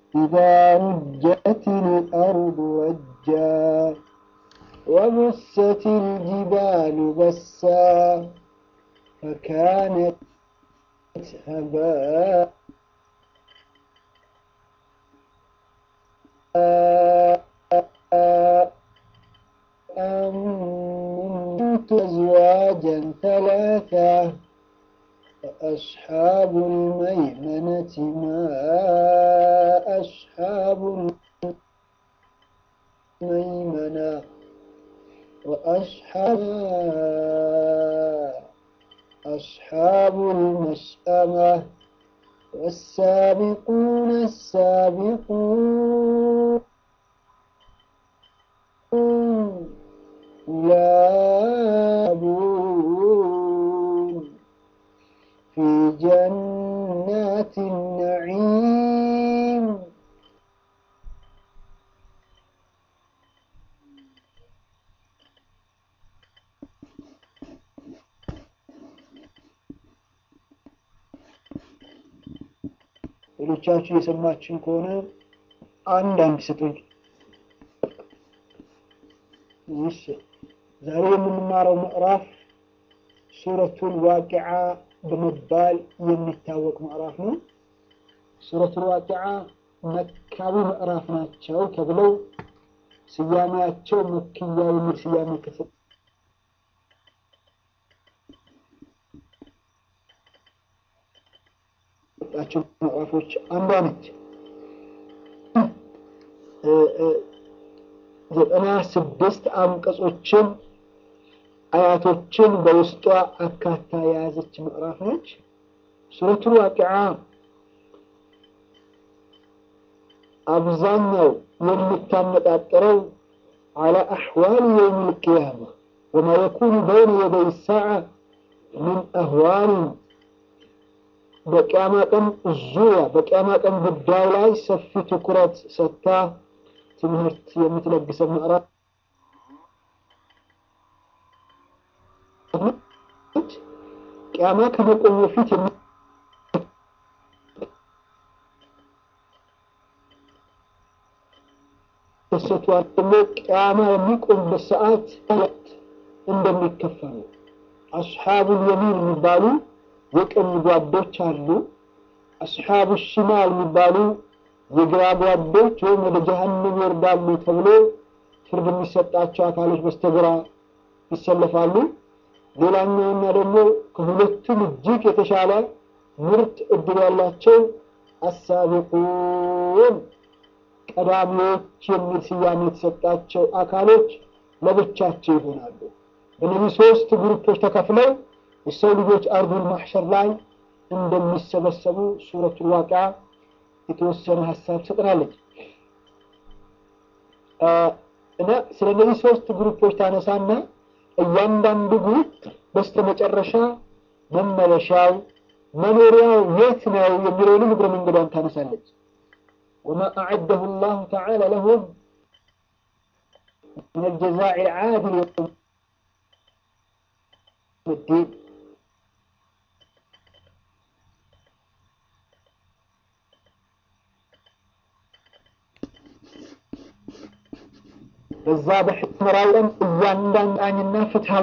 إذا رجت الأرض رجا وبست الجبال بسا فكانت هباء أنت أزواجا ثلاثة فأصحاب الميمنة ما أصحاب الميمنة وأصحاب أصحاب المشأمة والسابقون السابقون يلعبون في جنات النعيم ሌሎቻችሁ የሰማችን ከሆነ አንድ አንድ ስጡኝ። እሺ ዛሬ የምንማረው ምዕራፍ ሱረቱል ዋቂዓ በመባል የሚታወቅ ምዕራፍ ነው። ሱረቱል ዋቂዓ መካቢ ምዕራፍ ናቸው ተብለው ስያሜያቸው መክያ የሚል ስያሜ ክፍል ጣቸው ምዕራፎች አንዷ ነች። ዘጠና ስድስት አንቀጾችን አያቶችን በውስጧ አካታ የያዘች ምዕራፍ ነች። ሱረቱል ዋቂዓ አብዛኛው የምታነጣጥረው አላ አሕዋል የውም ልቅያማ ወማ የኩኑ በይነ የደይ ሳዓ ምን አህዋልን በቅያማ ቀን ዙሪያ በቅያማ ቀን ጉዳይ ላይ ሰፊ ትኩረት ሰጥታ ትምህርት የምትለግሰው ምዕራፍ ቅያማ ከመቆሙ በፊት የሚከሰቱ ደግሞ ቅያማ የሚቆሙበት ሰዓት ሁለት እንደሚከፈሉ አስሓቡል የሚን የሚባሉ የቀኝ ጓዶች አሉ። አስሓቡ ሽማል የሚባሉ የግራ ጓዶች ወይም ወደ ጀሀነም ይወርዳሉ ተብሎ ፍርድ የሚሰጣቸው አካሎች በስተግራ ይሰለፋሉ። ሌላኛውና ደግሞ ከሁለቱም እጅግ የተሻለ ምርጥ እድል ያላቸው አሳቢቁን ቀዳሚዎች የሚል ስያሜ የተሰጣቸው አካሎች ለብቻቸው ይሆናሉ። በእነዚህ ሶስት ግሩፖች ተከፍለው የሰው ልጆች አርዱል ማሕሸር ላይ እንደሚሰበሰቡ ሱረቱል ዋቂዓ የተወሰነ ሀሳብ ትሰጠናለች እና ስለ እነዚህ ሶስት ግሩፖች ታነሳና እያንዳንዱ ግሩፕ በስተመጨረሻ መመለሻው መኖሪያው የት ነው የሚለውንም እግረ መንገዷን ታነሳለች። ወማ አዐደሁ ላሁ ተዓላ ለሁም ምን አልጀዛዕ ልዓድል የውም ዲን በዛ በሕመራው ቀን እያንዳንዳኝና ፍትሃዊ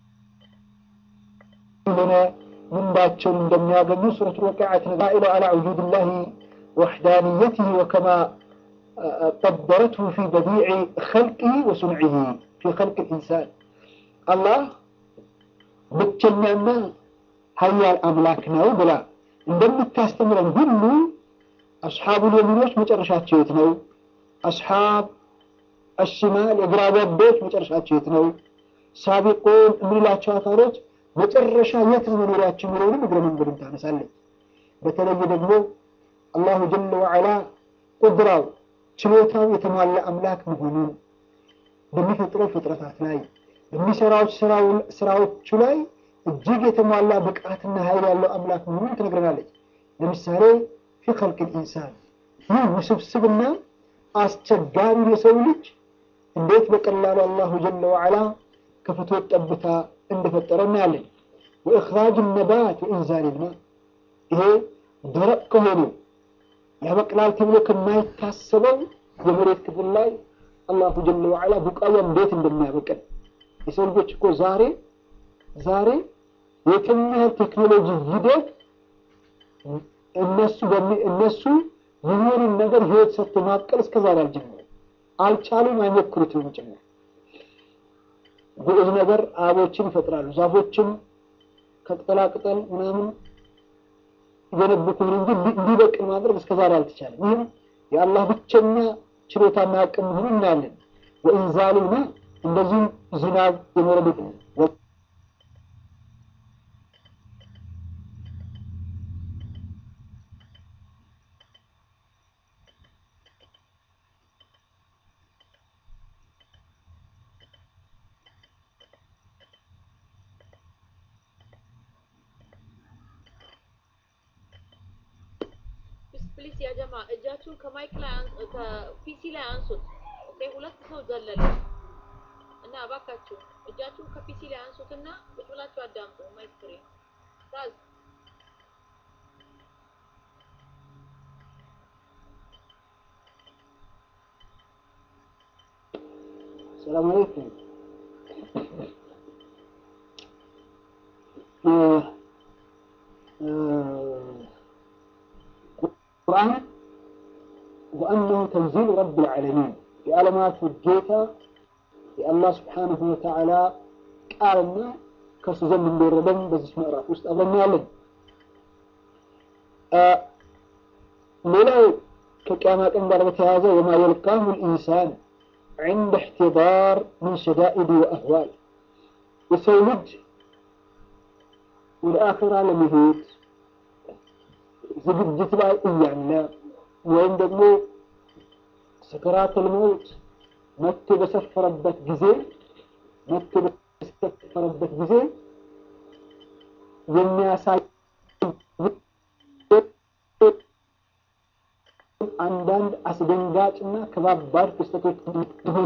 የሆነ ምንዳቸውን እንደሚያገኙ ሱረቱ ወቂዓ ተነዛኢሉ አላ ውጁድላሂ ወሕዳንየትህ ወከማ ቀደረትሁ ፊ በዲዕ ኸልቅህ ወሱንዕህ ፊ ኸልቅ ልኢንሳን አላህ ብቸኛና ሀያል አምላክ ነው ብላ እንደምታስተምረን ሁሉ አስሓቡል የሚኖች መጨረሻቸው የት ነው? አስሓብ አሽማል የግራ ጓዶች መጨረሻቸው የት ነው? ሳቢቁን የምንላቸው አካሎች መጨረሻ የት ነው መኖሪያቸው የሚለውንም እግረ መንገዱን ታነሳለች። በተለይ ደግሞ አላሁ ጀለ ወዐላ ቁድራው ችሎታው የተሟላ አምላክ መሆኑን በሚፈጥረው ፍጥረታት ላይ በሚሰራው ስራዎቹ ላይ እጅግ የተሟላ ብቃትና ኃይል ያለው አምላክ መሆኑን ትነግረናለች። ለምሳሌ ፊ ኸልቅ ልኢንሳን ይህ ውስብስብና አስቸጋሪ የሰው ልጅ እንዴት በቀላሉ አላሁ ጀለ ወዐላ ከፍቶት ጠብታ እንደፈጠረ እናያለን። ወእኽራጅ ነባት ወኢንዛል ልማ ይሄ ደረቅ ከሆኑ ያበቅላል ተብሎ ከማይታሰበው የመሬት ክፍል ላይ አላሁ ጀለ ወዓላ ቡቃያ እንዴት እንደሚያበቅል የሰው ልጆች እኮ ዛሬ ዛሬ የትም ያህል ቴክኖሎጂ ሂደት እነሱ እነሱ የሆኑን ነገር ህይወት ሰጥቶ ማብቀል እስከ ዛሬ አልጀመሩም፣ አልቻሉም፣ አይሞክሩትም ጭምር። ግዑዝ ነገር አበቦችን ይፈጥራሉ፣ ዛፎችን ከቅጠላቅጠል ምናምን ይገነቡትን እንጂ እንዲበቅል ማድረግ እስከ ዛሬ አልተቻለም። ይህም የአላህ ብቸኛ ችሎታና አቅም መሆኑን እናያለን። ወኢንዛልና እንደዚሁም ዝናብ የመረዱት ፕሊስ ያጀማ እጃችሁን ከማይክ ላይ ከፒሲ ላይ አንሱት። ኦኬ፣ ሁለት ሰው ዘለለ እና እባካችሁ እጃችሁን ከፒሲ ላይ አንሱትና ቁጭ ብላችሁ አዳምጡ። ማይክ ፍሪ ታዝ ሰላም አለይኩም። ቁርአን ወአነሁ ተንዚሉ ረብል ዓለሚን የዓለማቱ ጌታ የአላህ ስብሓነሁ ወተዓላ ቃልና ከእርሱ ዘንድ እንደወረደም በዚህ ምዕራፍ ውስጥ አብረን ያለን። ሌላው ከቅያማ ቀን ጋር በተያያዘ ወማ የልቃሁ ልኢንሳን عند احتضار من شدائد وأهوال የሰው ልጅ ወደ አኺራ ለመሄድ ዝግጅት ላይ እያለ ወይም ደግሞ ሰከራተል መውት መጥቶ በሰፈረበት ጊዜ መጥቶ በሰፈረበት ጊዜ የሚያሳይ አንዳንድ አስደንጋጭና ከባባድ ክስተቶች እንደሆኑ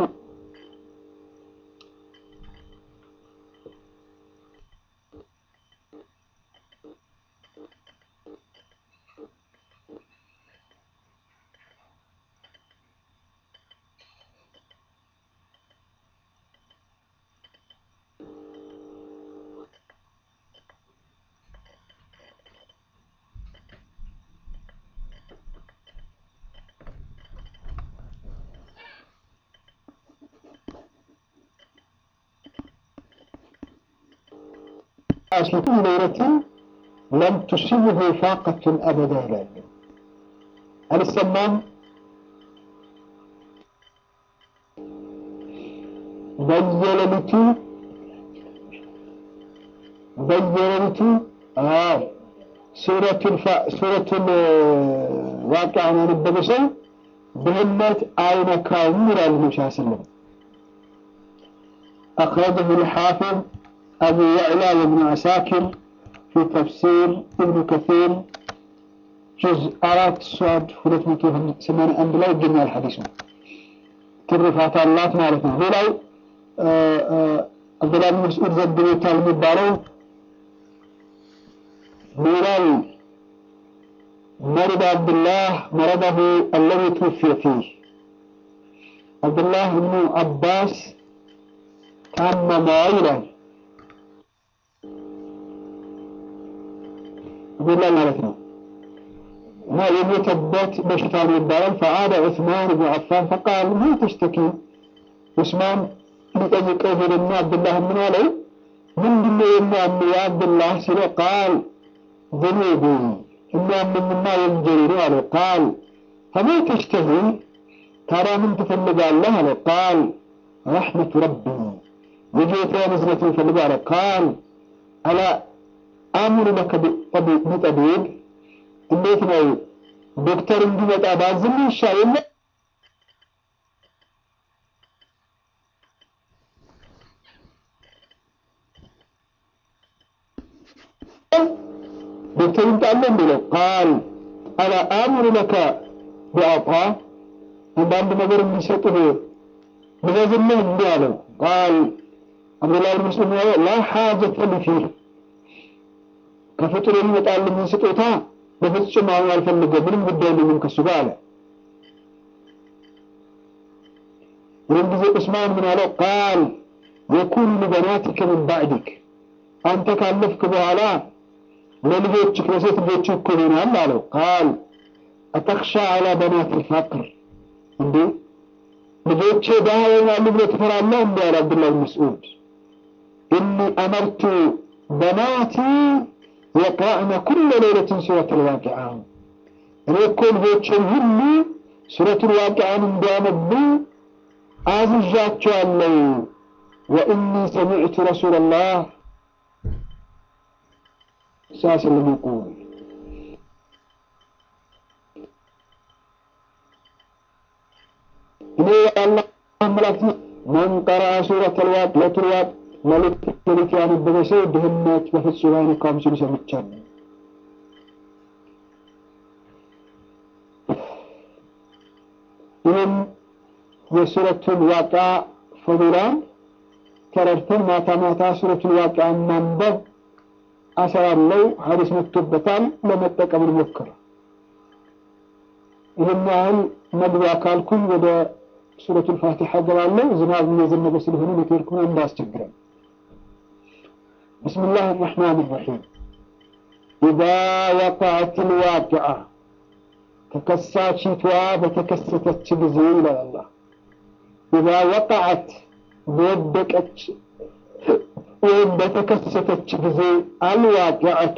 عاشة ليلة لم تصبه فاقة أبدا ይላሉ። አልሰማም በየሌሊቱ በየሌሊቱ አዎ ሱረቱል ሱረቱል ዋቂዓን ያነበበ ሰው ድህነት አይነካውም ይላሉ ነቢ ስ ስለም أخرجه الحافظ أبو يعلى وابن عساكر في تفسير ابن كثير جزء أرات صاد فلت مكيف سمان أند لا يجمع الحديث ትርፋት አላት ማለት ነው። ሌላው አብዱላህ ብን መስዑድ ዘግቦታል የሚባለው ሌላው مرض عبد الله مرضه الذي توفي فيه عبد الله بن عباس ታመመ ይላል አብዱላህ ማለት ነው እና የሞተበት በሽታ ነው ይባላል። ፈአደ ዑስማን ብኑ አፋን ፈቃል ማ ተሽተኪ ዑስማን ሊጠይቀው ሄደና አብዱላህ ምን አለው? ምንድነው የሚያም የአብዱላህ ሲለ ቃል ذنوبي የሚያመኝማ ወንጀሌ ነው አለው። ቃል ፈማ ተሽተሂ ታዲያ ምን ትፈልጋለህ አለው። ቃል ረሕመቱ ረቢ የጌታዬ እዝነት ይፈልጋል አለ። ቃል አላ አምሩ ለከ ቢጠቢብ እንዴት ነው ዶክተር እንዲመጣ ባዝም ይሻል የለ ዶክተር ይምጣለ እንዲለው ቃል አላ አምሩ ለከ ቢአጣ አንዳንድ ነገር እንዲሰጥህ ልዘዝልህ እንዲህ አለው ቃል አብዱላህ ብን መስዑድ ያለው ላ ሓጀተ ሊ ፊህ ከፍጡር የሚመጣልኝን ስጦታ በፍጹም አሁን አልፈልገም፣ ምንም ጉዳይ የለኝም ከሱ ጋር አለ። ይህን ጊዜ ዑስማን ምን አለው? ቃል የኩኑ ሊበናቲከ ምን ባዕድክ አንተ ካለፍክ በኋላ ለልጆችህ ለሴት ልጆች እኮ ይሆናል አለው። ቃል አተክሻ አላ በናት ልፋቅር እንዴ ልጆቼ ድሃ ይሆናሉ ብሎ ትፈራለህ? እንዲ አለ አብዱላህ ብን መስዑድ እኒ አመርቱ በናቲ የቅራእነ ኩለ ሌለትን ሱረት ልዋቂዓ እኔ እኮ ልጆችን ሁሉ ሱረቱል ዋቂዓን እንዲያነቡ አዝዣቸዋለሁ። ወኢኒ ሰሚዕቱ ረሱላላህ ሳስለም ይቁል እኔ የአላህ መላእክት መን ቀረአ ሱረቱል ዋቂዓ መልእክት ሌሊት ያነበበ ሰው ድህነት በፍጹም አይነካውም ሲሉ ሰምቻለሁ። ይህም የሱረቱን ዋቃ ፈዱላን ተረድተን ማታ ማታ ሱረቱን ዋቃን ማንበብ አሰራለው ሀዲስ መጥቶበታል። ለመጠቀም እንሞክር። ይህን ያህል መግቢያ ካልኩኝ ወደ ሱረቱል ፋቲሓ ገባለሁ። ዝናብ እየዘነበ ስለሆነ ኔትወርኩን እንዳያስቸግረን። ብስሚላህ አራሕማን አራሒም ኢዛ ወቃዐት ልዋቂዓ ተከሳቺቷ በተከሰተች ጊዜ ይላል አላህ። ኢዛ ወቃዐት በወደቀች ወይም በተከሰተች ጊዜ አልዋቂዐቱ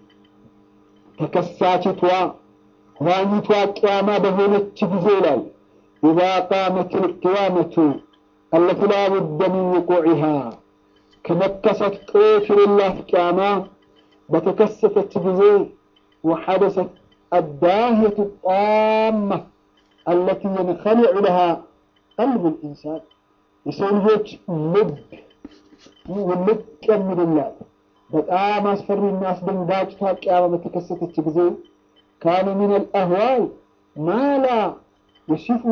ተከሳቺቷ ዋኒቷ ቅያማ በሆነች ጊዜ ይላል። ኢዛ ቃመት ልቅያመቱ አለቲ ላ ቡደ ሚን ውቁዒሃ ከመከሰት ጦት የሌላት ቅያማ በተከሰተች ጊዜ ወሐደሰት الداهية الطامة التي ينخلع لها قلب الإنسان يسوي لب ልቅ የሚልላት በጣም አስፈሪና አስደንጋጭ ቅያማ በተከሰተች ጊዜ ካነ ሚን አልአህዋል ማላ የሲፉ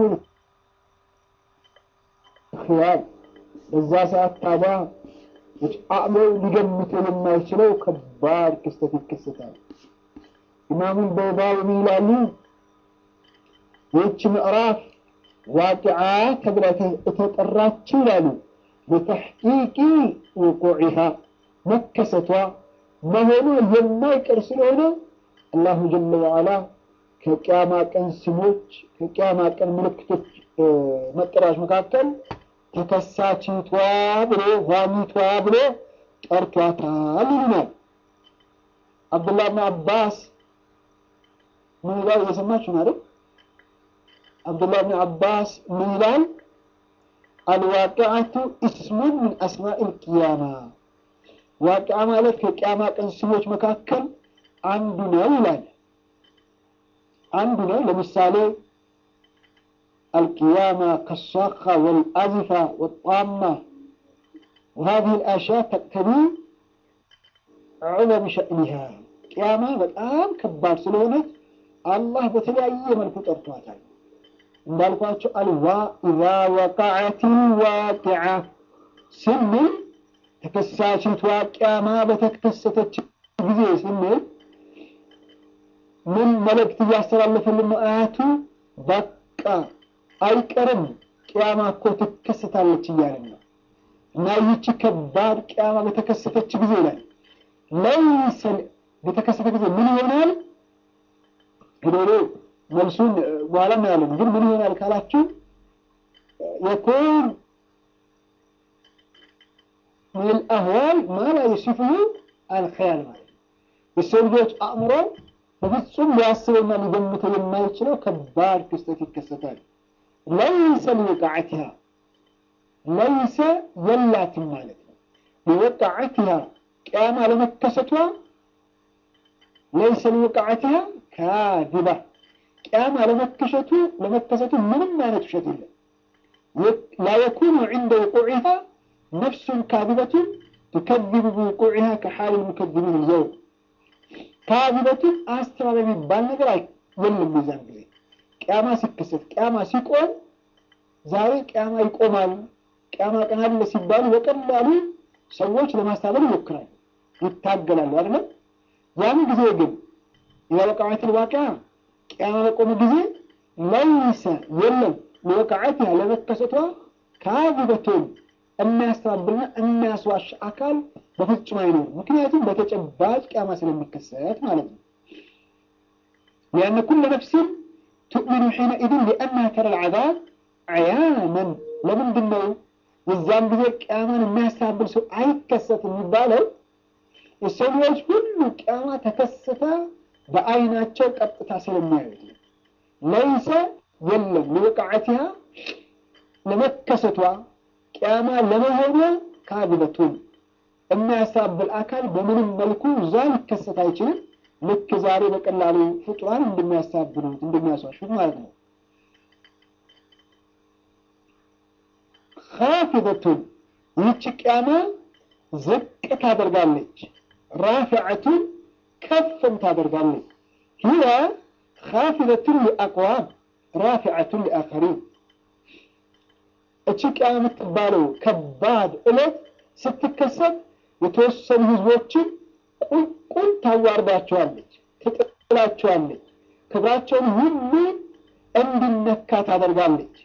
ክያል በዛ ሰዓት ታዲያ አእምሮ ሊገምተው የማይችለው ከባድ ክስተት ይከሰታል። ኢማሙል በይዳዊ ምን ይላሉ? ይህች ምዕራፍ ዋቂዓ ተብላ የተጠራችው ይላሉ በተሕቂቂ ውቁዒሃ መከሰቷ መሆኑ የማይቀር ስለሆነ አላሁ ጀለ ወዓላ ከቅያማ ቀን ስሞች ከቅያማ ቀን ምልክቶች መጠሪያዎች መካከል ተከሳችቷ ብሎ ኋኒቷ ብሎ ጠርቷታል ይሉናል። አብዱላህ ብን አባስ ምን ይላል? እየሰማችሁ ነው አይደል? አብዱላህ ብን አባስ ምን ይላል? አልዋቂዐቱ እስሙን ምን አስማኢል ቂያማ ዋቂዓ ማለት ከቅያማ ቀን ስሞች መካከል አንዱ ነው ይላል። አንዱ ነው። ለምሳሌ አልቅያማ ከሳኻ ወልአዚፋ ወጣማ وهذه الأشياء تقتضي عظم شأنها ቅያማ በጣም ከባድ ስለሆነች አላህ በተለያየ መልኩ ጠርቷታል። እንዳልኳቸው አልዋ ኢዛ ወቃዐት ዋቂዓ ስንል ተከሳሽቷ ቅያማ በተከሰተች ጊዜ ስንል ምን መልእክት እያስተላለፈልን ነው? አያቱ በቃ አይቀርም ቅያማ እኮ ትከሰታለች እያለን ነው። እና ይህች ከባድ ቅያማ በተከሰተች ጊዜ ላይ ለይሰ በተከሰተ ጊዜ ምን ይሆናል? ሄዶ መልሱን በኋላ እናያለን። ግን ምን ይሆናል ካላችሁ የኩን ሚን አህዋል ማላ የሲፍሁ አልኸያል ማለት ነው። የሰው ልጆች አእምሮ በፍጹም ሊያስበውና ሊገምተው የማይችለው ከባድ ክስተት ይከሰታል። ለይሰ ሊወቃዕትሃ ለይሰ የላትም ማለት ነው። ሊወቃዕትሃ ቅያማ ለመከሰቷ ለይሰ ሊወቃዕትሃ ካዚባ ቅያማ ለመከሰቱ ለመከሰቱ ምንም አይነት ውሸት የለም። ላ የኩኑ ዕንደ ውቁዒሃ ነፍሱን ካዚበቱን ትከዚቡ ብውቁዒሃ ከሓል ልሙከዚቢን ልየውም ካዚበቱን አስተባባይ የሚባል ነገር የለም። የዛን ጊዜ ቅያማ ሲከሰት ቅያማ ሲቆም ዛሬ ቅያማ ይቆማል፣ ቅያማ ቀን አለ ሲባሉ በቀላሉ ሰዎች ለማስታበል ይሞክራሉ፣ ይታገላሉ አይደለም። ያን ጊዜ ግን ኢዛ ወቀዐት ልዋቂዓ ቅያማ በቆመ ጊዜ ለይሰ የለም ለወቀዐትሃ ለመከሰቷ ካዚበቱን የሚያስተባብልና የሚያስዋሽ አካል በፍጹም አይኖርም። ምክንያቱም በተጨባጭ ቅያማ ስለሚከሰት ማለት ነው። ሊአነ ኩለ ነፍስን ትؤሚኑ ሒነኢዝን ሊአነሃ ተረ ልዓዛብ ዕያነን። ለምንድን ነው የዛን ጊዜ ቅያማን የሚያስተባብል ሰው አይከሰት የሚባለው? የሰው ልጆች ሁሉ ቅያማ ተከሰተ በአይናቸው ቀጥታ ስለሚያዩት ነው። ለይሰ የለም ለወቃዓቲሃ ለመከሰቷ ቅያማ ለመሆኗ ካዚበቱን የሚያሳብል አካል በምንም መልኩ እዛ ሊከሰት አይችልም። ልክ ዛሬ በቀላሉ ፍጡራን እንደሚያሳብሉት እንደሚያስዋሹት ማለት ነው። ካፊደቱን ይህች ቅያማ ዝቅ ታደርጋለች። ራፊዐቱን ከፍም ታደርጋለች። ሂያ ካፊደቱን ሊአቅዋም ራፊዐቱን ሊአኸሪን እቺ ቅያማ የምትባለው ከባድ ዕለት ስትከሰት የተወሰኑ ህዝቦችን ቁልቁል ታዋርዳቸዋለች፣ ትጥላቸዋለች፣ ክብራቸውን ሁሉ እንዲነካ ታደርጋለች።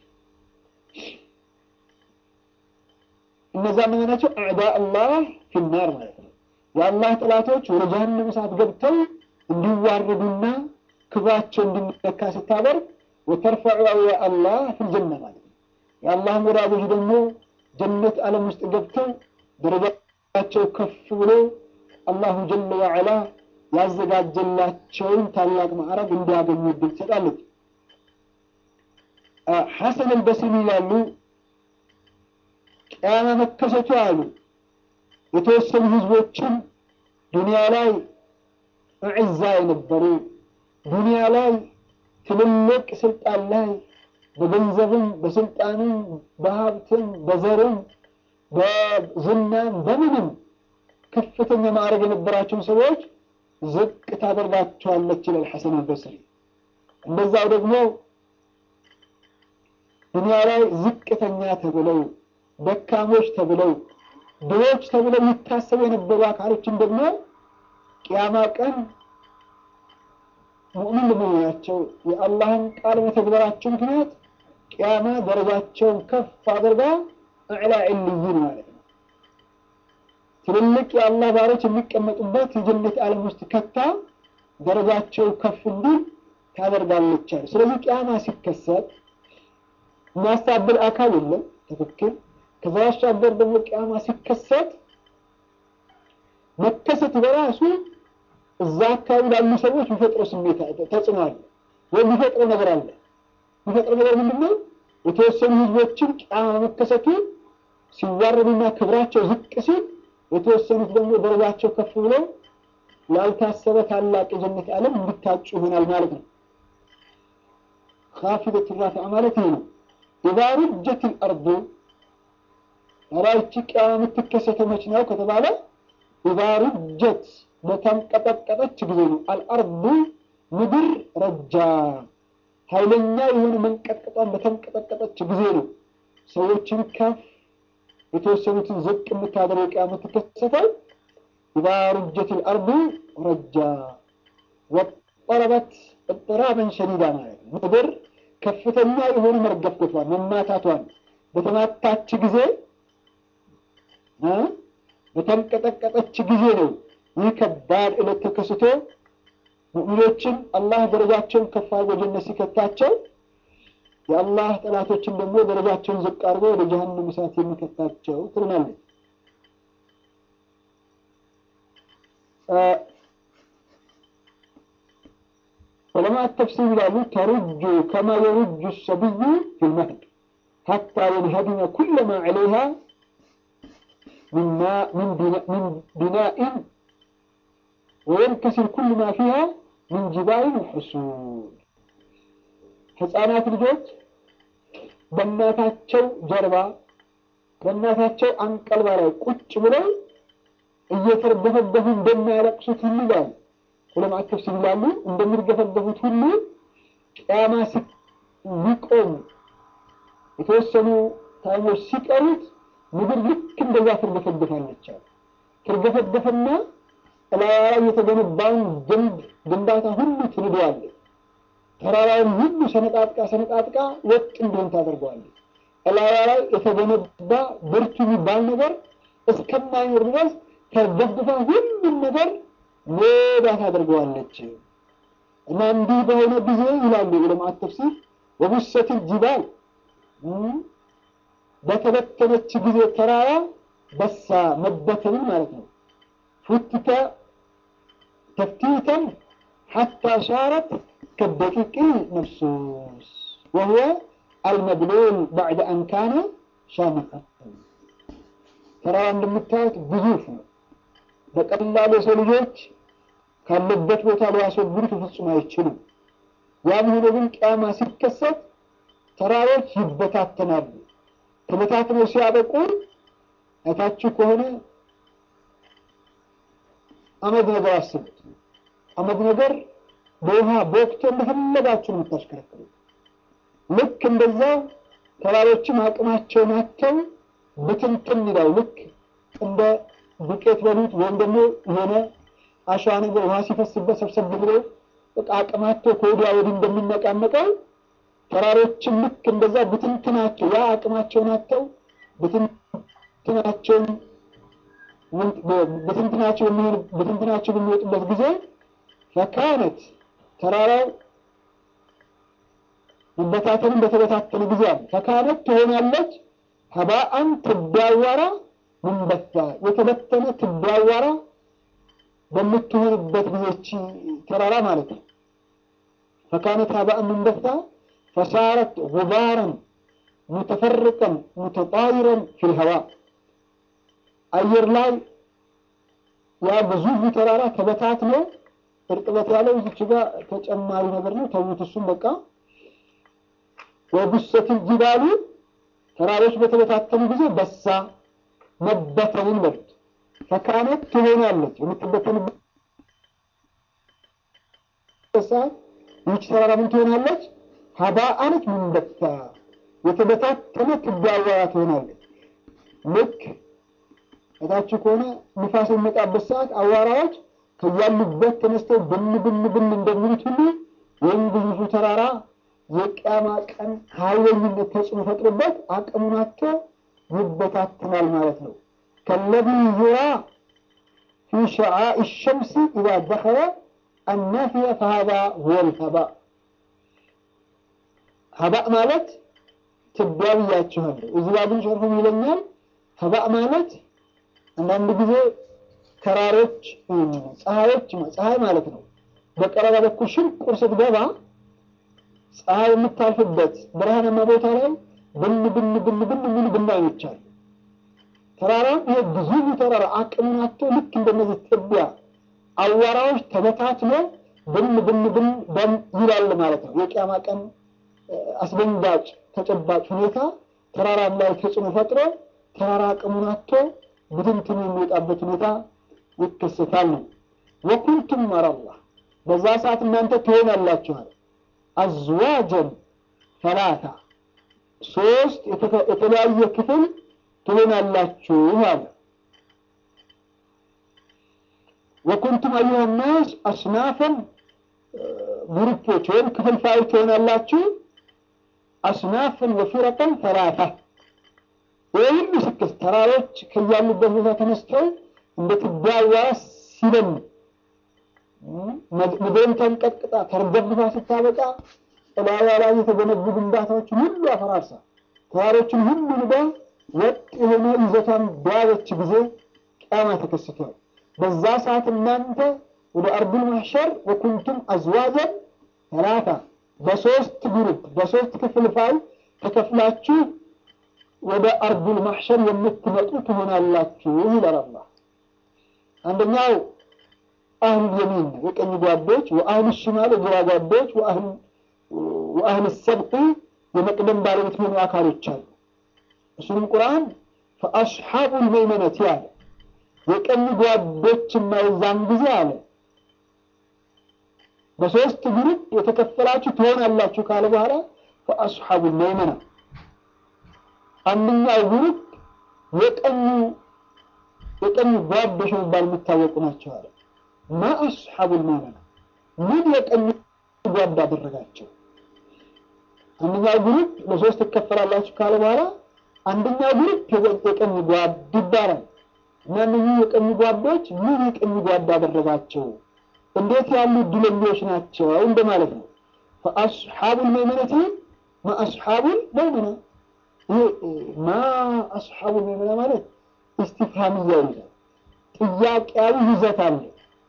እነዛ እነማናቸው? አዕዳ አላህ ፊናር ማለት ነው። የአላህ ጥላቶች ወደ ጀሀነም እሳት ገብተው እንዲዋረዱና ክብራቸው እንዲነካ ስታደርግ ወተርፈዑ አውሊያ አላህ ፊልጀና ማለት ነው። የአላህን ወዳጆች ደግሞ ጀነት ዓለም ውስጥ ገብተው ደረጃቸው ከፍ ብሎ አላሁ ጀለ ወዐላ ያዘጋጀላቸውን ታላቅ ማዕረግ እንዲያገኙ እድል ትሰጣለች። ሐሰን አልበስሪ ይላሉ ቅያማ መከሰቱ አሉ የተወሰኑ ህዝቦችን ዱንያ ላይ እዕዛ የነበሩ ዱንያ ላይ ትልልቅ ስልጣን ላይ በገንዘብም በስልጣንም በሀብትም በዘርም በዝናም በምንም ከፍተኛ ማዕረግ የነበራቸውን ሰዎች ዝቅ ታደርጋቸዋለች ይላል ሐሰን አልበስሪ። እንደዛው ደግሞ ዱንያ ላይ ዝቅተኛ ተብለው ደካሞች ተብለው ድሆች ተብለው ይታሰቡ የነበሩ አካሎችን ደግሞ ቅያማ ቀን ሙእሚን በመሆናቸው የአላህን ቃል መተግበራቸው ምክንያት ቅያማ ደረጃቸውን ከፍ አድርጋ እዕላ ዕልይን ማለት ነው ትልልቅ የአላህ ባሮች የሚቀመጡበት የጀነት ዓለም ውስጥ ከታ ደረጃቸው ከፍ እንዲል ታደርጋለች አለ። ስለዚህ ቅያማ ሲከሰት የሚያስታብል አካል የለም። ትክክል። ከዛ ባሻገር ደግሞ ቅያማ ሲከሰት መከሰት በራሱ እዛ አካባቢ ላሉ ሰዎች የሚፈጥረው ስሜት ተጽዕኖ አለ ወይም የሚፈጥረው ነገር አለ። የሚፈጥረው ነገር ምንድን ነው? የተወሰኑ ህዝቦችን ቅያማ መከሰቱ ሲዋረዱና ክብራቸው ዝቅ ሲል የተወሰኑት ደግሞ ደረጃቸው ከፍ ብለው ላልታሰበ ታላቅ የጀነት ዓለም እንዲታጩ ይሆናል ማለት ነው። ካፊደቱ ራፊዓ ማለት ይሄ ነው። ኢዛ ሩጀት ልአርዱ ራይቺ ቅያማ የምትከሰተው መች ነው ከተባለ ኢዛ ሩጀት በተንቀጠቀጠች ጊዜ ነው። አልአርዱ ምድር ረጃ ኃይለኛ የሆነ መንቀጥቀጧን በተንቀጠቀጠች ጊዜ ነው ሰዎችን ከፍ የተወሰኑትን ዝቅ የምታደርገው ቅያማ የምትከሰተው ኢዛ ሩጀት ልአርዱ ረጃ ወጠረበት እጥራበን ሸዲዳ ማለት ነው። ምድር ከፍተኛ የሆነ መርገፍገቷን መማታቷን በተማታች ጊዜ በተንቀጠቀጠች ጊዜ ነው ይህ ከባድ ዕለት ተከስቶ ሙእሚኖችን አላህ ደረጃቸውን ከፍ አድርጎ ጀነት ሲከታቸው የአላህ ጠላቶችን ደግሞ ደረጃቸውን ዝቅ አድርጎ ወደ ጀሀነም እሳት የሚከታቸው ትልናለች። ዑለማት ተፍሲር ይላሉ ተሩጁ ከማ የሩጁ ሰብዩ ፊልመህድ ሐታ የንሀዲመ ኩለማ ዐለይሃ من بناء وينكسر كل ما فيها من جبال وحصول ህፃናት ልጆች በእናታቸው ጀርባ በእናታቸው አንቀልባ ላይ ቁጭ ብለው እየተርገፈገፉ እንደሚያለቅሱት ሁሉ ይላል ዑለማት ተፍሲር ይላሉ። እንደሚርገፈገፉት ሁሉ ቅያማ ሊቆም የተወሰኑ ታይሞች ሲቀሩት ምድር ልክ እንደዛ ትርገፈገፋለች አሉ። ትርገፈገፈና እላዋ ላይ የተገነባውን ግንብ ግንባታ ሁሉ ትንደዋለች። ተራራውን ሁሉ ሰነጣጥቃ ሰነጣጥቃ ወጥ እንዲሆን ታደርገዋለች። እላዋ ላይ የተገነባ ብርቱ የሚባል ነገር እስከማይኖር ድረስ ተደግፋ ሁሉም ነገር ሜዳ ታደርገዋለች። እና እንዲህ በሆነ ጊዜ ይላሉ ዑለማት ተፍሲር ወቡሰት ጅባል በተበተነች ጊዜ ተራራ በሳ መበተንን ማለት ነው። ፉትተ ተፍቲተን ሐታ ሻረት ከደቂቅ መብሱስ ወሁወ አልመብሉል ባዕደ አን ካነ ሻሚኸን። ተራራ እንደምታዩት ግዙፍ ነው። በቀላሉ የሰው ልጆች ካለበት ቦታ ሊያስወግዱት ፍጹም አይችሉም። ያም ሆኖ ግን ቅያማ ሲከሰት ተራሮች ይበታተናሉ። ተበታትነው ሲያበቁ አይታችሁ ከሆነ አመድ ነገር አስቡት። አመድ ነገር በውሃ በወቅቱ እንደፈለጋችሁ ነው የምታሽከረክሩ። ልክ እንደዛው ተራሮችም አቅማቸውን አጥተው ብትንትን ይላል። ልክ እንደ ዱቄት በሉት ወይም ደግሞ የሆነ አሸዋ ነገር ውሃ ሲፈስበት ሰብሰብ ብሎ በቃ አቅማቸው ከወዲያ ወዲህ እንደሚነቃነቀው ተራሮችም ልክ እንደዛ ብትንትናቸው ያ አቅማቸውን አጥተው ብትንትናቸውን ብትንትናቸው ብትንትናቸው በሚወጡበት ጊዜ ፈካነት ተራራው መበታተንን በተበታተነ ጊዜ አለ ፈካነት ትሆናለች ሀባአን ትዳዋራ ምንበታ የተበተነ ትዳዋራ በምትሆንበት ጊዜች ተራራ ማለት ነው። ፈካነት ሀባአን ምንበታ ፈሳረት ጉባረን ሙተፈርቀን ሙተጣይረን ፊል ሀዋ አየር ላይ ያ ግዙፉ ተራራ ተበታት ነው። እርጥበት ያለው እዚች ጋር ተጨማሪ ነገር ነው። ተዉት፣ እሱም በቃ ወቡሰት ጅባሉ ተራሮች በተበታተኑ ጊዜ በሳ መበተንን በሉት ፈካነት ትሆናለች የምትበተንበት ሰዓት ይህች ተራራ ምን ትሆናለች? ሀባአነች ምንበታ የተበታተነ ትዳዋራ ትሆናለች። ልክ እታችሁ ከሆነ ንፋስ የሚመጣበት ሰዓት አዋራዎች ከያሉበት ተነስተው ብን ብን ብን እንደሚሉት ሁሉ ወይም ግዙፉ ተራራ የቅያማ ቀን ኃይለኝነት ተጽዕኖ ፈጥሮበት አቅሙን አጥቶ ይበታትናል ማለት ነው። ከለዚ ዩራ ፊ ሸዓኢ ሸምሲ ኢዛ ደኸለ አናፊየ ፈሃዛ ሁወል ሀባ ሀባእ ማለት ትቢያ ብያችኋለሁ። እዚህ ላይ ግን ሸርሁም ይለኛል ሀባእ ማለት አንዳንድ ጊዜ ተራሮች ፀሐዮች ፀሐይ ማለት ነው። በቀረባ በኩል ሽንቁር ስትገባ ፀሐይ የምታልፍበት ብርሃናማ ቦታ ላይ ብን ብን ብን ብን የሚሉ ብናኞች አሉ። ተራራም ይሄ ግዙፉ ተራራ አቅሙን አጥቶ ልክ እንደነዚህ ትቢያ አዋራዎች ተበታትኖ ብን ብን ብን በን ይላል ማለት ነው። የቅያማ ቀን አስደንጋጭ ተጨባጭ ሁኔታ ተራራም ላይ ተጽዕኖ ፈጥሮ ተራራ አቅሙን አጥቶ ብትንትኑ የሚወጣበት ሁኔታ ይከሰታል ነው። ወኩንቱም መረላ በዛ ሰዓት እናንተ ትሆናላችኋል አዝዋጀን ሰላሳ ሶስት የተለያየ ክፍል ትሆናላችሁ አለ። ወኩንቱም አዩሃ ናስ አስናፈን ግሩፖች ወይም ክፍልፋዮች ትሆናላችሁ። አስናፍን ወፊረቀን ሰላሳ ይህ ሁሉ ስክስ ተራሮች ከያሉበት ቦታ ተነስተው እንደ ትዳዋ ሲበሉ ምድርን ተንቀጥቅጣ ተርገብታ ስታበቃ ጥላዋ ላይ የተገነቡ ግንባታዎችን ሁሉ አፈራርሳ ተራሮችን ሁሉ ንዳ ወጥ የሆነ ይዘቷን በያዘች ጊዜ ቅያማ ተከስቷል። በዛ ሰዓት እናንተ ወደ አርዱል ማሕሸር ወኩንቱም አዝዋጀን ሰላሳ በሶስት ግሩፕ በሶስት ክፍልፋይ ተከፍላችሁ ወደ አርዱል ማሕሸር የምትመጡ ትሆናላችሁ ይላል አላህ። አንደኛው አህል የሚን የቀኝ ጓዶች፣ ወአህል ሽማል የግራ ጓዶች፣ ወአህል ሰብቅ የመቅደም ባለቤት የሆኑ አካሎች አሉ። እሱንም ቁርአን ፈአስሓቡል መይመነት ያለ የቀኝ ጓዶች የማይዛን ጊዜ አለ በሶስት ግሩፕ የተከፈላችሁ ትሆናላችሁ ካለ በኋላ ፈአስሓቡል መይመና አንደኛው ግሩፕ የቀኙ የቀኙ ጓዶች የሚባል የሚታወቁ ናቸው አለ። ማ አስሓቡል መይመና ምን የቀኝ ጓዳ አደረጋቸው? አንደኛው ግሩፕ ለሶስት ትከፈላላችሁ ካለ በኋላ አንደኛው ግሩፕ የቀኝ ጓድ ይባላል እና እነዚህ የቀኝ ጓዶች ምን የቀኝ ጓዳ አደረጋቸው? እንዴት ያሉ እድለኞች ናቸው እንደማለት ነው። ፈአስሓቡል መይመነቲ ማ አስሓቡል መይመና ይሄ ማ አስሓቡል መይመና ማለት ኢስቲፍሃምያ ይላል። ጥያቄያዊ ይዘት አለ።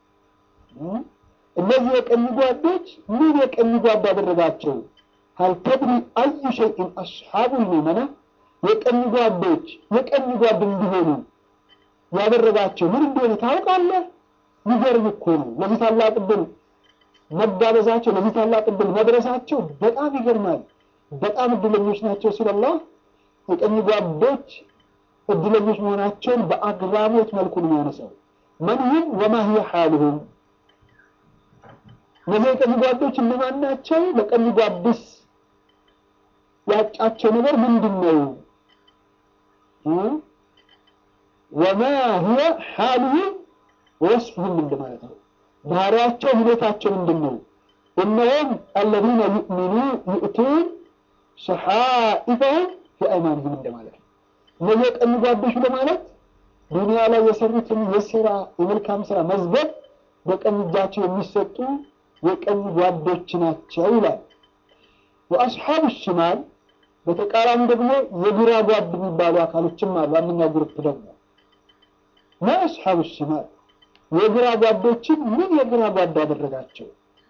እነዚህ የቀኝ ጓዶች ምን የቀኝ ጓድ አደረጋቸው? ሀል ተድሪ አዩ ሸይን አስሓቡል መይመና የቀኝ ጓዶች የቀኝ ጓድ እንዲሆኑ ያደረጋቸው ምን እንደሆነ ታውቃለህ? ይገርም እኮ ነው። ለዚህ ታላቅ ዕድል መጋበዛቸው፣ ለዚህ ታላቅ ዕድል መድረሳቸው በጣም ይገርማል። በጣም እድለኞች ናቸው ሲል አላህ የቀኝ ጓዶች እድለኞች መሆናቸውን በአግራሞት መልኩ ነው የሚያነሳው። መንሁም ወማ ሂየ ሓሉሁም እነዚህ የቀኝ ጓዶች እነማን ናቸው? ለቀኝ ጓድስ ያጫቸው ነገር ምንድን ነው? ወማ ሂየ ሓሉሁም ወስፍሁም እንደማለት ነው። ባህሪያቸው ሁኔታቸው ምንድን ነው? እነሆም አለዚነ ዩእሚኑ ዩእቱን ሰሓኢፈሁም ፊአይማንህም እንደማለት ነው። እነዚህ የቀኝ ጓዶች ለማለት ዱንያ ላይ የሰሩትን የስራ የመልካም ስራ መዝገብ በቀኝ እጃቸው የሚሰጡ የቀኝ ጓዶች ናቸው ይላል። ወአስሓቡ ሽማል በተቃራኒ ደግሞ የግራ ጓድ የሚባሉ አካሎችም አሉ። አንደኛው ግሩፕ ደግሞ ማ አስሓቡ ሽማል የግራ ጓዶችን ምን የግራ ጓድ አደረጋቸው?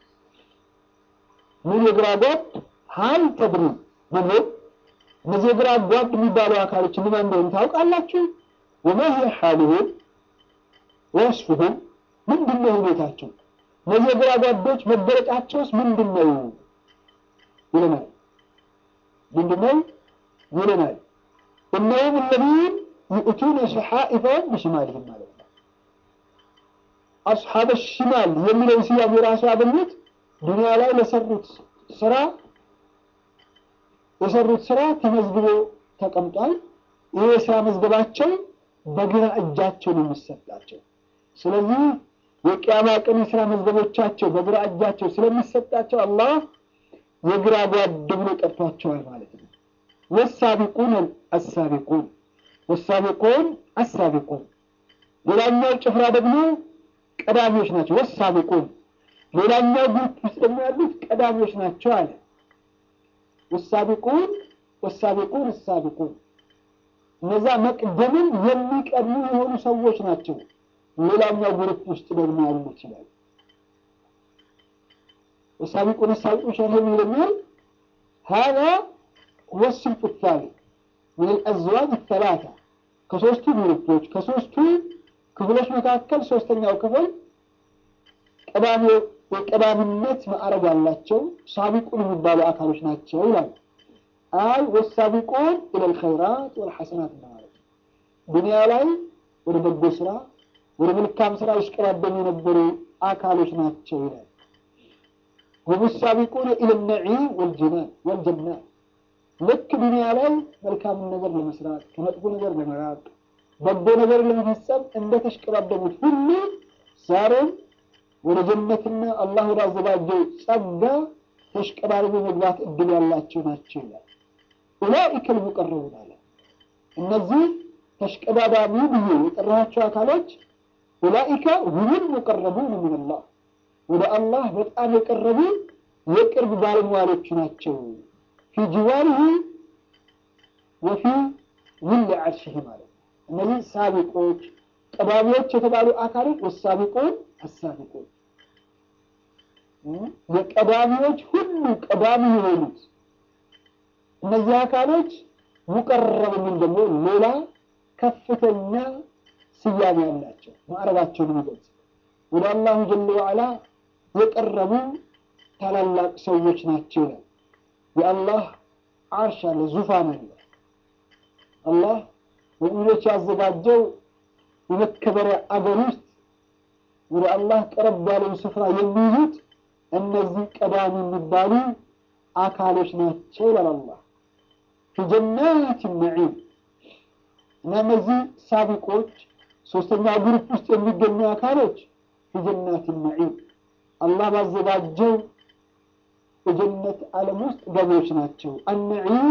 ምን የግራ ጓድ ሀል ተድሪ ምን እነዚህ የግራ ጓድ የሚባሉ አካሎች እነማን እንደሆኑ ታውቃላችሁ? ወማ ሂየ ሓሉሁም ወስፉሁም ምንድን ነው ሁኔታቸው? እነዚህ የግራ ጓዶች መገለጫቸውስ ምንድን ነው ይለናል። ምንድን ነው ይለናል። እነሁም እለዚን ዩእቱነ ሰሓኢፈሁም ብሽማልህም ማለት ነው። አስሓበ ሽማል የሚለውን ስያሜ ራሱ ያገኙት ዱንያ ላይ ለሰሩት ስራ የሰሩት ስራ ተመዝግቦ ተቀምጧል። ይህ የስራ መዝገባቸው በግራ እጃቸው ነው የሚሰጣቸው። ስለዚህ የቅያማ ቀን የስራ መዝገቦቻቸው በግራ እጃቸው ስለሚሰጣቸው አላህ የግራ ጓድ ብሎ ጠርቷቸዋል ማለት ነው። ወሳቢቁን አሳቢቁን ወሳቢቁን አሳቢቁን ሌላኛው ጭፍራ ደግሞ ቀዳሚዎች ናቸው። ወሳቢቁን ሌላኛው ግሩፕ ውስጥ ደግሞ ያሉት ቀዳሚዎች ናቸው አለ። ወሳቢቁን ወሳቢቁን አሳቢቁን እነዛ መቅደምን የሚቀድሙ የሆኑ ሰዎች ናቸው። ሌላኛው ግሩፕ ውስጥ ደግሞ ያሉ ይችላል። ወሳቢቁን አሳቢቁን ሸርህ ይለኛል ሀዛ ወስልፍ ታሊ ምን አልአዝዋጅ ተላታ ከሶስቱ ግሩፖች ከሶስቱ ክፍሎች መካከል ሶስተኛው ክፍል ቀዳሚ የቀዳሚነት ማዕረግ ያላቸው ሳቢቁን የሚባሉ አካሎች ናቸው ይላል። አይ ወሳቢቁን ኢለል ኸይራት ወልሐሰናት ማለት ነው። ዱንያ ላይ ወደ በጎ ስራ ወደ መልካም ስራ ይሽቀዳደሙ የነበሩ አካሎች ናቸው ይላል። ሁም ሳቢቁን ኢለ ነዒም ወልጅናን ወልጀናት ልክ ዱንያ ላይ መልካምን ነገር ለመስራት ከመጥፎ ነገር ለመራቅ በጎ ነገር ለመፈጸም እንደተሽቀዳደሙት ሁሉ ዛሬም ወደ ጀነትና አላህ ወደ አዘጋጀው ጸጋ ተሽቀዳድሞ መግባት እድል ያላቸው ናቸው ይላል። ኡላኢከ ልሙቀረቡን አለ። እነዚህ ተሽቀዳዳሚ ብዬ የጠራኋቸው አካሎች ኡላኢከ ሁሙል ሙቀረቡን ሚንላህ ወደ አላህ በጣም የቀረቡ የቅርብ ባለሟሎቹ ናቸው። ፊ ጅዋሪህ ወፊ ውል ዓርሽህ ማለት ነው። እነዚህ ሳቢቆች ቀዳሚዎች የተባሉ አካሎች ወሳቢቁን አሳቢቁን የቀዳሚዎች ሁሉ ቀዳሚ የሆኑት እነዚህ አካሎች ሙቀረብ ምን ደግሞ ሌላ ከፍተኛ ስያሜ ያላቸው ማዕረጋቸውን የሚገልጽ ወደ አላሁ ጀለ ዋዕላ የቀረቡ ታላላቅ ሰዎች ናቸው ይላል። የአላህ አርሽ አለ፣ ዙፋን አለ። አላህ ሙእሚኖች ያዘጋጀው የመከበሪያ አገር ውስጥ ወደ አላህ ቀረብ ያለውን ስፍራ የሚይዙት እነዚህ ቀዳሚ የሚባሉ አካሎች ናቸው ይላል አላህ ፊ ጀናት ነዒም እና እነዚህ ሳቢቆች ሶስተኛ ግሩፕ ውስጥ የሚገኙ አካሎች ፊ ጀናት ነዒም አላህ ባዘጋጀው የጀነት ዓለም ውስጥ ገቢዎች ናቸው። አነዒም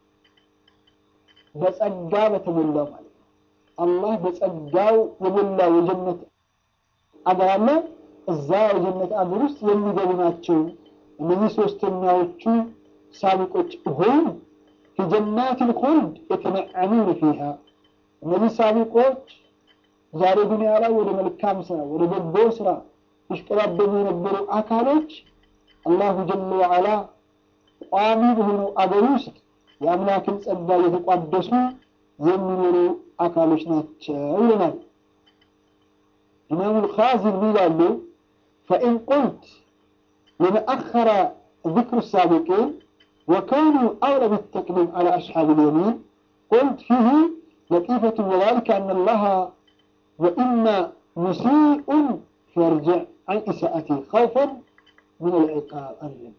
በጸጋ በተሞላው ማለት ነው። አላህ በጸጋው የሞላው የጀነት አገር አለ። እዛ የጀነት አገር ውስጥ የሚገቡ ናቸው። እነዚህ ሶስተኛዎቹ ሳቢቆች ሁም ፊ ጀናት ልኹልድ የተነዐሙነ ፊሃ እነዚህ ሳቢቆች ዛሬ ዱንያ ላይ ወደ መልካም ስራ ወደ በጎ ስራ ይሽቀዳደሙ የነበሩ አካሎች አላሁ ጀለ ወዓላ ቋሚ በሆነው አገር ውስጥ የአምላክን ጸጋ እየተቋደሱ የሚኖሩ አካሎች ናቸው ይለናል። ኢማሙ ልኻዚን ይላሉ ፈኢን ቁልት لنأخر ذكر السابقين وكانوا أولى بالتقديم على أصحاب اليمين قلت فيه لطيفة وذلك أن الله وإما مسيء فيرجع عن إساءته خوفا من العقاب أرجع.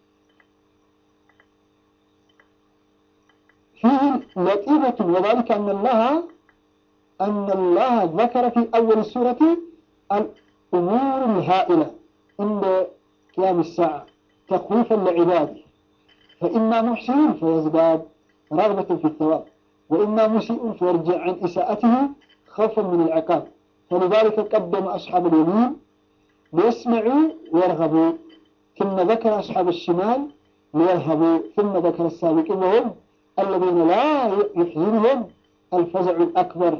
فيه لطيفة وذلك أن الله أن الله ذكر في أول السورة الأمور الهائلة عند قيام الساعة تخويفا لعباده فإما محسن فيزداد رغبة في الثواب وإما مسيء فيرجع عن إساءته خوفا من العقاب فلذلك قدم أصحاب اليمين ليسمعوا ويرغبوا ثم ذكر أصحاب الشمال ليرهبوا ثم ذكر السابقين وهم الذين لا يحزنهم الفزع الأكبر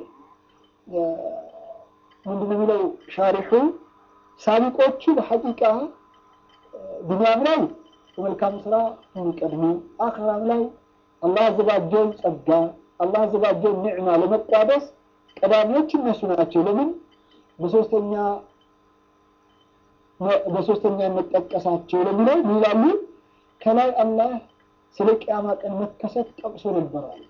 ምንድን የሚለው ሻሪሑ ሳቢቆቹ በሐቂቃ ዱንያም ላይ በመልካም ስራ የሚቀድሙ አኽራም ላይ አላህ አዘጋጀውን ጸጋ አላህ አዘጋጀውን ኒዕማ ለመቋደስ ቀዳሚዎች እነሱ ናቸው። ለምን በሶስተኛ በሶስተኛነት ጠቀሳቸው ለሚለው ይላሉ። ከላይ አላህ ስለ ቅያማ ቀን መከሰት ጠቅሶ ነበራል።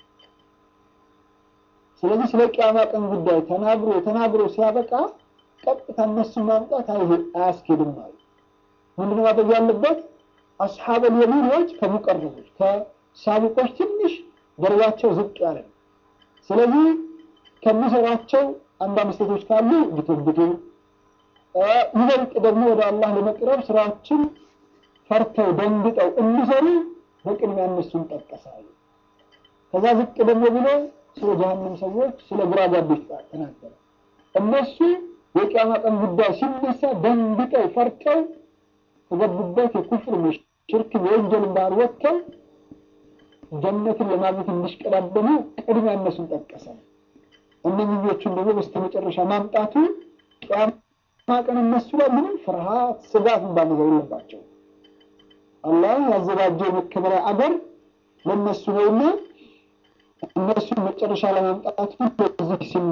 ስለዚህ ስለ ቅያማ ቀን ጉዳይ ተናግሮ ተናግሮ ሲያበቃ ቀጥታ እነሱን ማምጣት አያስኬድም ማለት ምንድነው ማድረግ ያለበት? አስሓበል የሚኖች ከሙቀረቦች ከሳቢቆች ትንሽ ደረጃቸው ዝቅ ያለ ነው። ስለዚህ ከሚሰሯቸው አንዳንድ ስህተቶች ካሉ ቢቶብቱ ይበልጥ ደግሞ ወደ አላህ ለመቅረብ ስራዎችን ፈርተው ደንግጠው እንዲሰሩ በቅድሚያ እነሱን ጠቀሳሉ። ከዛ ዝቅ ደግሞ ብሎ ስለ ጀሀነም ሰዎች ስለ ግራ ጋቢዎች ተናገረ። እነሱ የቂያማ ቀን ጉዳይ ሲነሳ ደንግጠው ፈርተው ከገቡበት የኩፍር ሽርክ የወንጀል ባህር ወጥተው ጀነትን ለማግኘት እንዲሽቀዳደሙ ቅድሚያ እነሱን ጠቀሰ። እነኝኞቹን ደግሞ በስተመጨረሻ ማምጣቱ ቂያማ ቀን እነሱ ላይ ምንም ፍርሃት፣ ስጋት የሚባል ነገር የለባቸው። አላህ ያዘጋጀው የመከበሪያ አገር ለእነሱ ነውና እነሱን መጨረሻ ለማምጣቱ በዚህ ሲም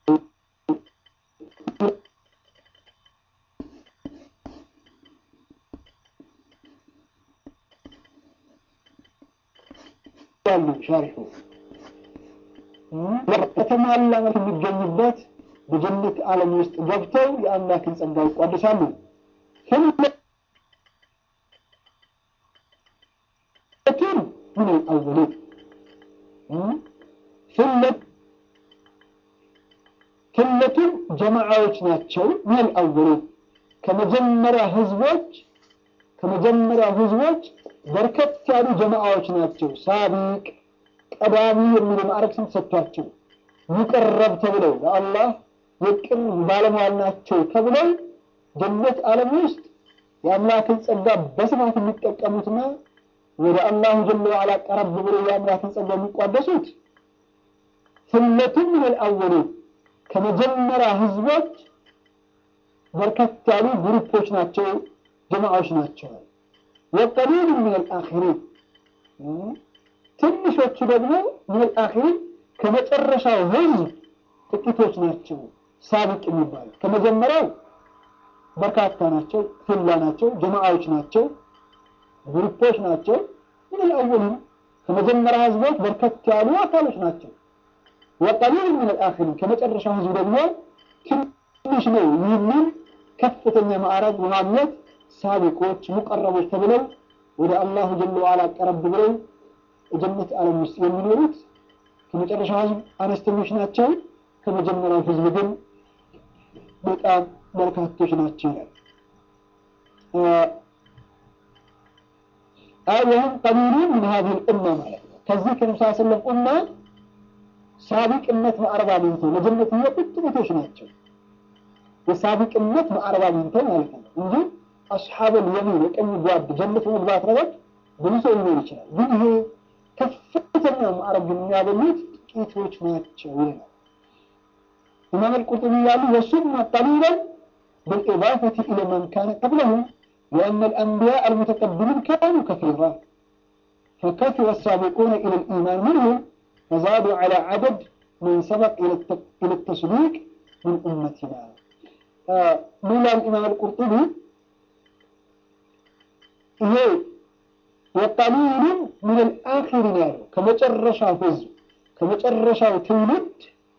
ያሉ ሻሪሑ ከተሟላ መልክ የሚገኙበት በጀነት ዓለም ውስጥ ገብተው የአምላክን ጸጋ ይቋደሳሉ። ثلة من الأولين ثلة ثلة جماعዎች ናቸው من الأولين ከመጀመሪያ ህዝቦች ከመጀመሪያ ህዝቦች በርከት ያሉ ጀማዓዎች ናቸው። ሳቢቅ ቀዳሚ የሚሉ ማዕረግ ስም ተሰጥቷቸው ሙቀረብ ተብለው ለአላህ የቅርብ ባለሟል ናቸው ተብለው ጀነት ዓለም ውስጥ የአምላክን ጸጋ በስፋት የሚጠቀሙትና ወደ አላሁ ጀለ ወዓላ ቀረብ ብለው የአምላክን ጸጋ የሚቋደሱት ثلة من الأولين ከመጀመሪያ ህዝቦች በርከት ያሉ ግሩፖች ናቸው፣ ጀማዓዎች ናቸው። ወቀሊሉ ምን አልአኺሪን ትንሾቹ ደግሞ ምን አልአኺሪን ከመጨረሻው ህዝብ ጥቂቶች ናቸው። ሳቢቅ የሚባለው ከመጀመሪያው በርካታ ናቸው፣ ፊላ ናቸው፣ ጀማዓዎች ናቸው፣ ግሩፖች ናቸው። ምን አልአወሊን ከመጀመሪያ ህዝቦች በርከት ያሉ አካሎች ናቸው። ወቀሊሉ ምን አልአኺሪን ከመጨረሻው ህዝብ ደግሞ ትንሽ ነው። ይህንን ከፍተኛ ማዕረግ በማግኘት ሳቢቆች ሙቀረቦች ተብለው ወደ አላሁ ጀለ ወዓላ ቀረብ ብለው የጀነት ዓለም ውስጥ የሚኖሩት ከመጨረሻው ህዝብ አነስተኞች ናቸው። ከመጀመሪያው ህዝብ ግን በጣም በርካቶች ናቸው ይላል። ወህም ቀሊሉን ምን ሀዚህ ልኡማ ማለት ነው። ከዚህ ከነብስ ስለም ኡማ ሳቢቅነት ማዕረብ አግኝተው ለጀነት የሚወጡት ጥቂቶች ናቸው። የሳቢቅነት ማዕረብ አግኝተው ማለት ነው እንጂ አስሓበል የሚን የቀኝ ጓድ ጀነት መግባት ነገር ብዙ ሰው ሊኖር ይችላል። ግን ይሄ ከፍተኛ ማዕረግ የሚያገኙት ጥቂቶች ናቸው ይላል ኢማም አልቁርጡቢ ያሉ ወሱማ ቀሊለን بالإضافة إلى من كان قبلهم لأن الأنبياء المتقدمين كانوا كثيرا فكثر السابقون إلى الإيمان منهم فزادوا على عدد من سبق إلى التصديق من أمتنا مولا الإمام القرطبي هي وقليل من الآخرين يعني كما جرشا فز كما جرشا تولد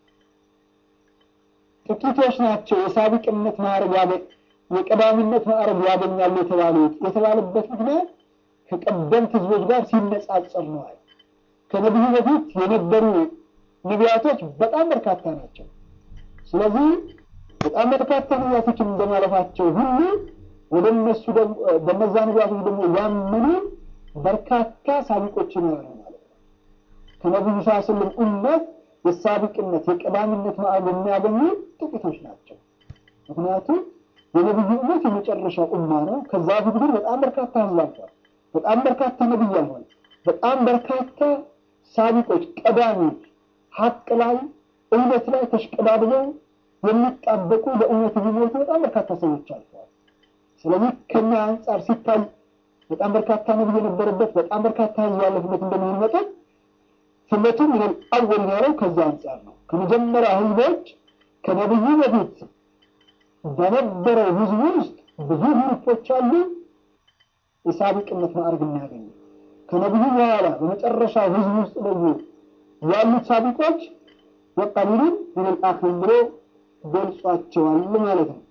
ጥቂቶች ናቸው የሳቢቅነት ማዕረግ ያገ የቀዳሚነት ማዕረግ ያገኛሉ የተባሉት የተባለበት ምክንያት ከቀደምት ህዝቦች ጋር ሲነጻጸር ነዋል። ከነቢዩ በፊት የነበሩ ነቢያቶች በጣም በርካታ ናቸው። ስለዚህ በጣም በርካታ ነቢያቶችን እንደማለፋቸው ሁሉ ወደ እነሱ በነዛ ነቢያቶች ደግሞ ያመኑ በርካታ ሳቢቆችን ያሉ ማለት ነው። ከነቢዩ ስ ስለም ኡመት የሳቢቅነት የቀዳሚነት ማዕረግ የሚያገኙ ጥቂቶች ናቸው። ምክንያቱም የነቢዩ እመት የመጨረሻው ኡማ ነው። ከዛ በፊት ግን በጣም በርካታ ህዝብ አልፏል። በጣም በርካታ ነቢይ አልፏል። በጣም በርካታ ሳቢቆች ቀዳሚዎች ሀቅ ላይ እውነት ላይ ተሽቀዳድመው የሚጣበቁ ለእውነት የሚሞቱ በጣም በርካታ ሰዎች አልፈዋል። ስለዚህ ከኛ አንጻር ሲታይ በጣም በርካታ ነቢይ የነበረበት በጣም በርካታ ህዝብ ያለፍበት እንደሚሆን መጠን ስመቱ ምን አወል ያለው ከዛ አንጻር ነው። ከመጀመሪያ ህዝቦች ከነብዩ በፊት በነበረው ህዝብ ውስጥ ብዙ ግሩፖች አሉ የሳቢቅነት ማዕረግ የሚያገኙ ከነብዩ በኋላ በመጨረሻው ህዝብ ውስጥ ደግሞ ያሉት ሳቢቆች ወቀሊሉን ምን አኺሪን ብሎ ገልጿቸዋል ማለት ነው።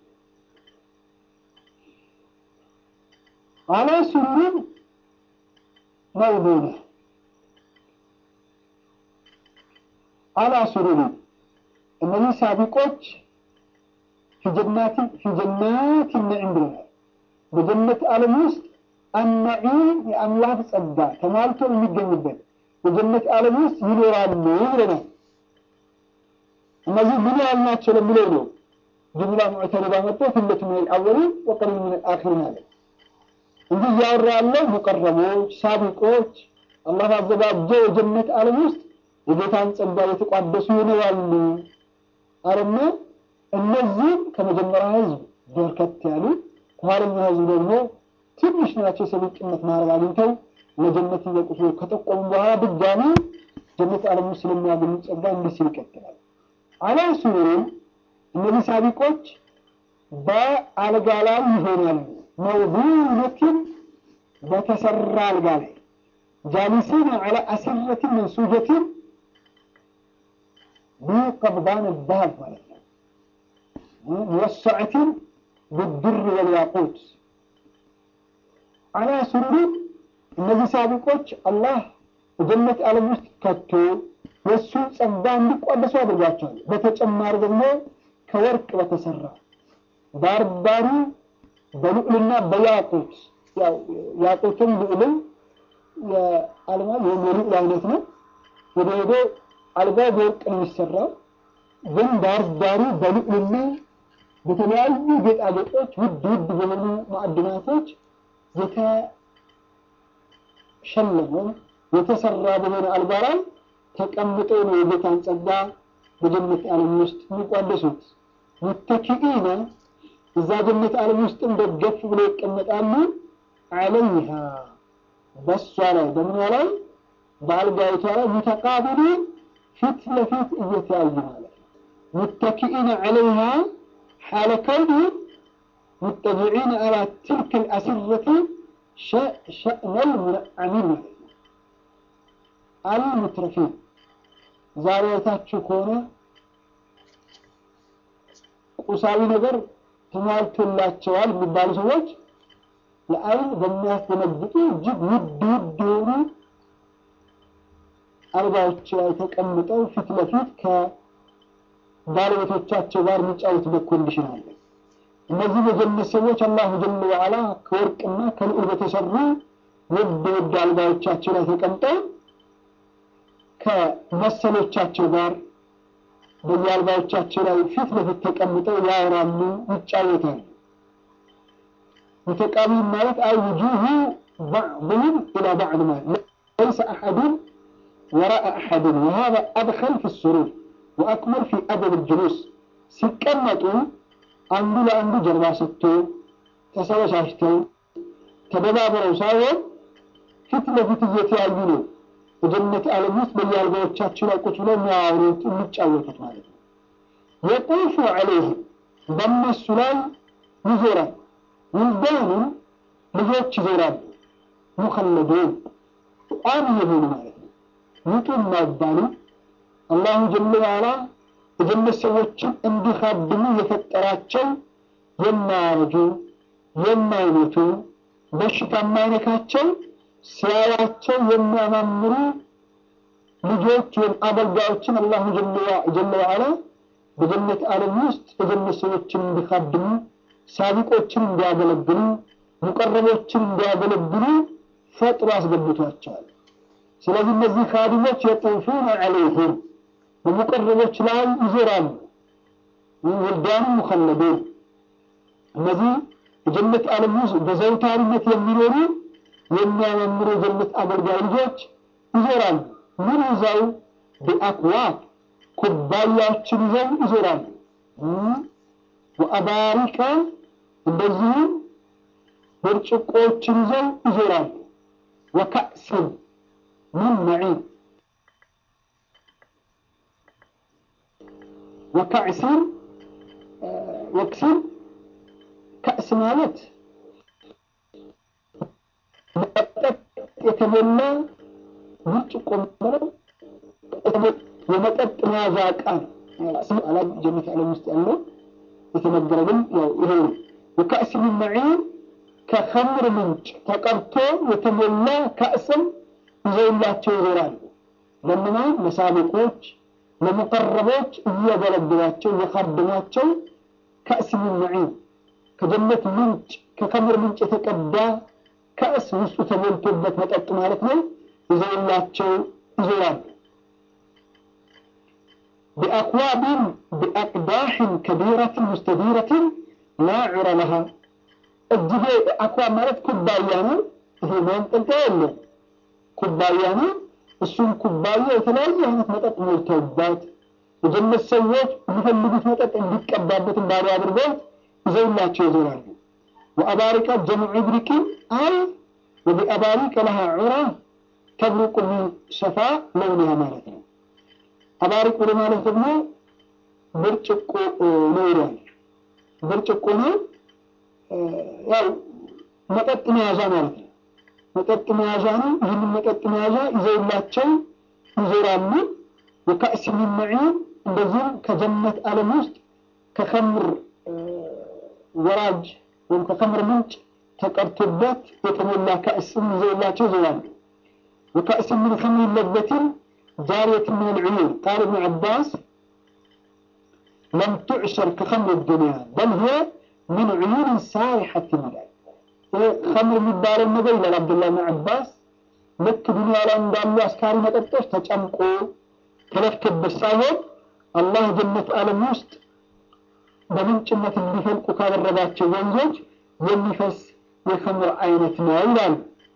አላ ሱሩሪን መውዱነ አላ ሱሩሪ እነዚህ ሳቢቆች ፊጀናት ፊጀናት ነዒም ብለናል። በጀነት ዓለም ውስጥ አናዒም የአምላክ ጸጋ ተሟልቶ የሚገኝበት በጀነት ዓለም ውስጥ ይኖራሉ ብለናል። እነዚህ ምን ያህል ናቸው ለሚለው ነው ጅምላ ሙዕተሪዳ መጥቶ ፊለት ምን አልአወሊን ወቀሊል ምን አልአኺሪን አለ እንጂ እያወራ ያለው ሙቀረቦች ሳቢቆች አላህ ባዘጋጀው የጀነት ዓለም ውስጥ የጌታን ጸጋ የተቋደሱ ይኖራሉ አለና እነዚህም ከመጀመሪያ ህዝብ በርከት ያሉ ከኋለኛ ህዝብ ደግሞ ትንሽ ናቸው። ሰብቅነት ማዕረግ አግኝተው ለጀነት እየቁሱ ከጠቆሙ በኋላ ድጋሚ ጀነት ዓለም ውስጥ ስለሚያገኙ ጸጋ እንዲህ ሲል ይቀጥላል። አላ ሱሩሪን እነዚህ ሳቢቆች በአልጋ ላይ ይሆናሉ። መውዱነትን በተሰራ አልጋ ላይ ጃሊሲን አላ አስረትን መንሱጀትን بقبضان الذهب مالتنا موسعة بالدر والياقوت على سرور እነዚህ ሳቢቆች አላህ በጀነት ዓለም ውስጥ ከቶ የእሱ ጸጋ እንዲቋደሱ አድርጓቸዋል። በተጨማሪ ደግሞ ከወርቅ በተሰራ ዳርዳሩ በልዑልና በያቁት ያቁትም ልዑልም የአልማ የልዑል አይነት ነው። ወደ ሄዶ አልጋው በወርቅ ነው የሚሰራው፣ ግን ዳር ዳሩ በልዑልና በተለያዩ ጌጣጌጦች ውድ ውድ በሆኑ ማዕድናቶች የተሸለመ የተሰራ በሆነ አልጋ ላይ ተቀምጠው ነው የጌታን ጸጋ በጀነት ዓለም ውስጥ የሚቋደሱት። ሙተኪኢነ እዛ ጀነት ዓለም ውስጥም ደገፍ ብለው ይቀመጣሉ። አለይሃ በሷ ላይ በምኗ ላይ በአልጋይቷ ላይ ሙተቃቢሊን ፊት ለፊት እየተያዩ ማለት ነው። ሙተኪኢነ ዐለይሃ ሓለ ከውኒህም ሙጠቢዒነ አላ ትልክ ልአስረቲ ሸእነል ሙነዓሚን ማለት ነው። አልሙትረፊን ዛሬ አይታችሁ ከሆነ ቁሳዊ ነገር ተሟልቶላቸዋል የሚባሉ ሰዎች ለአይን በሚያስደነግጡ እጅግ ውድ ውድ የሆኑ አልጋዎች ላይ ተቀምጠው ፊት ለፊት ከባለቤቶቻቸው ጋር የሚጫወቱበት ኮንዲሽን አለ። እነዚህ የጀነት ሰዎች አላሁ ጀለ ወዓላ ከወርቅና ከልዑል በተሰሩ ውድ ውድ አልጋዎቻቸው ላይ ተቀምጠው ከመሰሎቻቸው ጋር በየአልጋዎቻቸው ላይ ፊት ለፊት ተቀምጠው ያወራሉ፣ ይጫወታሉ። متقابل مالت أي وجوه بعضهم إلى بعض مالت ليس أحد وراء أحد وهذا أدخل في السرور وأكمل في أدب الجلوس سكنتوا عنده لعنده جربا ستو تسوى شاشتو تبابروا ساووا فتنة فتية يعينوا وجنة ዓለም ውስጥ በየአልጋዎቻቸው ላይ ቁጭ ብለው የሚያወሩት የሚጫወቱት ማለት ነው። የጡፉ ዐለይህም በእነሱ ላይ ይዞራል። ውልዳኑን ልጆች ይዞራሉ። ሙኸለዱን ቋሚ የሆኑ ማለት ነው። ውጡ የማይባሉ አላሁ ጀለ ዋላ የጀነት ሰዎችን እንዲካድሙ የፈጠራቸው የማያረጁ የማይሞቱ በሽታ የማይነካቸው ሲያያቸው የሚያማምሩ ልጆች ወይም አገልጋዮችን አላሁ ጀለ ዋላ በጀነት ዓለም ውስጥ የጀነት ሰዎችን እንዲካድሙ ሳቢቆችን እንዲያገለግሉ ሙቀረቦችን እንዲያገለግሉ ፈጥሮ አስገብቷቸዋል። ስለዚህ እነዚህ ካድሞች የጡፉነ ዐለይህም በሙቀረቦች ላይ ይዞራሉ። ወልዳኑ ሙኸለዱን እነዚህ የጀነት ዓለም ውስጥ በዘውታሪነት የሚኖሩ የሚያመምሩ የጀነት አገልጋይ ልጆች ይዞራሉ። ምን ይዘው? ቢአክዋብ ኩባያዎችን ይዘው ይዞራሉ። ወአባሪቀ እንደዚሁም ብርጭቆዎችን ይዘው ይዞራሉ። ወከእስን ምን መዒን ወከዕስን ወክስን ከእስ ማለት መጠጥ የተሞላ ብርጭቆ ማለት የመጠጥ መያዣ ዕቃ ነው። አላ ጀነት ዓለም ውስጥ ያለው የተነገረ ግን ያው ይሄ ነው። ወከእስ ምን መዒን ከኸምር ምንጭ ተቀርቶ የተሞላ ከእስም ይዘውላቸው ይዞራሉ። ለምናን ለሳቢቆች ለሙቀረቦች እያገለግሏቸው እየካደሟቸው ከእስ ምን መዒን ከጀነት ምንጭ ከከምር ምንጭ የተቀዳ ከእስ ውስጡ ተሞልቶበት መጠጥ ማለት ነው። ይዘውላቸው ይዞራሉ። بأكواب بأقداح كبيرة مستديرة لا عر لها እጅጌ አክዋብ ማለት ኩባያ ነው። ይሄ ማንጠልጠያ የለም ኩባያ ነው። እሱም ኩባያ የተለያየ አይነት መጠጥ ሞልተውበት የጀነት ሰዎች የሚፈልጉት መጠጥ እንዲቀባበት እንዳሉ አድርገው ይዘውላቸው ይዞራሉ። ወአባሪቀ ጀምዑ ብሪቅን አይ ወቢአባሪቀ ለሃ ዑራ ተብሩቁ ሚን ሰፋ ለውንሃ ማለት ነው። አባሪቅ ብሎ ማለት ደግሞ ብርጭቆ ነው ይሏል። ብርጭቆ ነው ያው መጠጥ መያዣ ማለት ነው። መጠጥ መያዣ ነው። ይህንን መጠጥ መያዣ ይዘውላቸው ይዞራሉ። ወከእስ ሚን መዒን እንደዚሁም ከጀነት ዓለም ውስጥ ከኸምር ወራጅ ወይም ከኸምር ምንጭ ተቀርቶበት የተሞላ ከእስም ይዘውላቸው ይዞራሉ። ወከእስ ምን ኸምር ለበትን جارية من العيون قال ابن عباس لم تعشر كخمر الدنيا بل هي من عيون سائحة ملال خمر የሚባለው ነገር ይላል አብዱላህ ብን አባስ ልክ ዱንያ ላይ እንዳሉ አስካሪ መጠጦች ተጨምቆ ተለፍቶበት ሳይሆን አላህ ጀነት ዓለም ውስጥ በምንጭነት እንዲፈልቁ ካደረጋቸው ወንዞች የሚፈስ የኸምር አይነት ነው ይላሉ።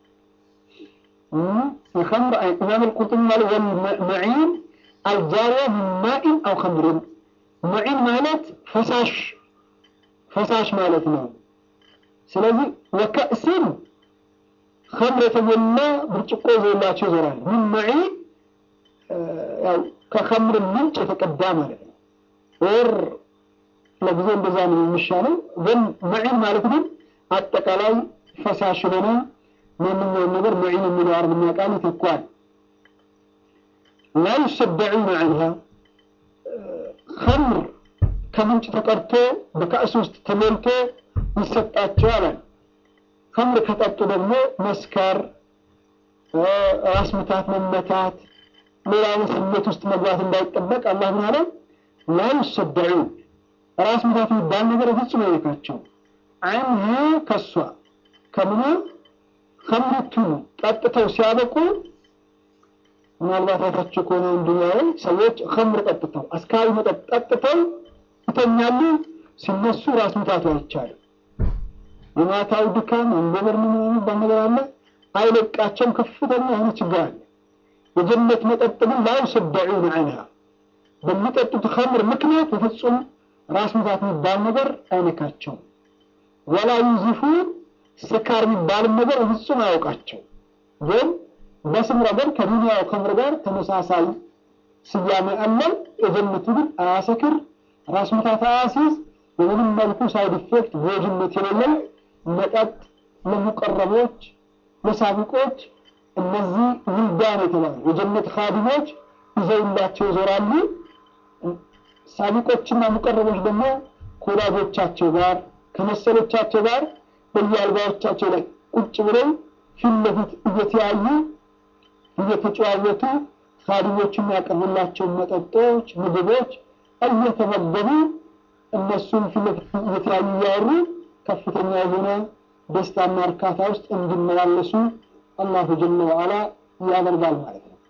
የኸምር አይነት ኢማም አልቁርጡቢ ማለት ወልመዒን አልጃሪያ ሚን ማኢን አው ኸምርን መዒን ማለት ፈሳሽ ፈሳሽ ማለት ነው። ስለዚህ ወከእስን ኸምር የተሞላ ብርጭቆ ይዘውላቸው ይዞራል። ምን መዒን ያው ከኸምር ምንጭ የተቀዳ ማለት ነው። ወር ለጊዜ እንደዛ ነው የሚሻለው። ግን መዒን ማለት ግን አጠቃላይ ፈሳሽ የሆነ ማንኛውም ነገር መዒን የሚለው አረብኛ ቃል ይተኳል። ላ ዩሰደዑነ ዐንሃ ኸምር ከምንጭ ተቀርቶ በካእስ ውስጥ ተሞልቶ ይሰጣቸዋል። ኸምር ከጠጡ ደግሞ መስከር፣ ራስ ምታት፣ መመታት፣ ሌላ አይነት ስሜት ውስጥ መግባት እንዳይጠበቅ አላህ ምን አለ? ላ ዩሰደዑን ራስ ምታት የሚባል ነገር ፍጹም አይነካቸው። አንሃ ከሷ ከምኗ ከምርቱ ጠጥተው ሲያበቁ ምናልባት አይታችሁ ከሆነ ዱንያ ላይ ሰዎች ከምር ጠጥተው አስካሪ መጠጥ ጠጥተው ይተኛሉ። ሲነሱ ራስ ምታቱ አይቻልም። የማታው ድካም አንጎበር ምን የሚባል ነገር አለ፣ አይለቃቸውም። ከፍተኛ የሆነ ችግር አለ። የጀነት መጠጥ ግን ላ ዩሰደዑነ ዐንሃ በሚጠጡት ከምር ምክንያት በፍጹም ራስ ምታት የሚባል ነገር አይነካቸውም። ወላ ዩዚፉን ስካር የሚባልም ነገር በፍጹም አያውቃቸው። ግን በስም ረገድ ከዱንያው ከምር ጋር ተመሳሳይ ስያሜ አለው። የጀነቱ ግን አያሰክር፣ ራስ ምታት አያሲዝ፣ በምንም መልኩ ሳይድ ኢፌክት ጎጅነት የሌለው መጠጥ ለሙቀረቦች ለሳቢቆች እነዚህ ውልዳን የተባሉ የጀነት ካዲሞች ይዘውላቸው ይዞራሉ። ሳቢቆችና ሙቀረቦች ደግሞ ከወላጆቻቸው ጋር ከመሰሎቻቸው ጋር በየአልጋዎቻቸው ላይ ቁጭ ብለው ፊት ለፊት እየተያዩ እየተጨዋወቱ ካዲሞች የሚያቀርቡላቸውን መጠጦች፣ ምግቦች እየተመገቡ እነሱም ፊት ለፊት እየተያዩ እያወሩ ከፍተኛ የሆነ ደስታና እርካታ ውስጥ እንዲመላለሱ አላሁ ጀለ ወዓላ ያደርጋል ማለት ነው።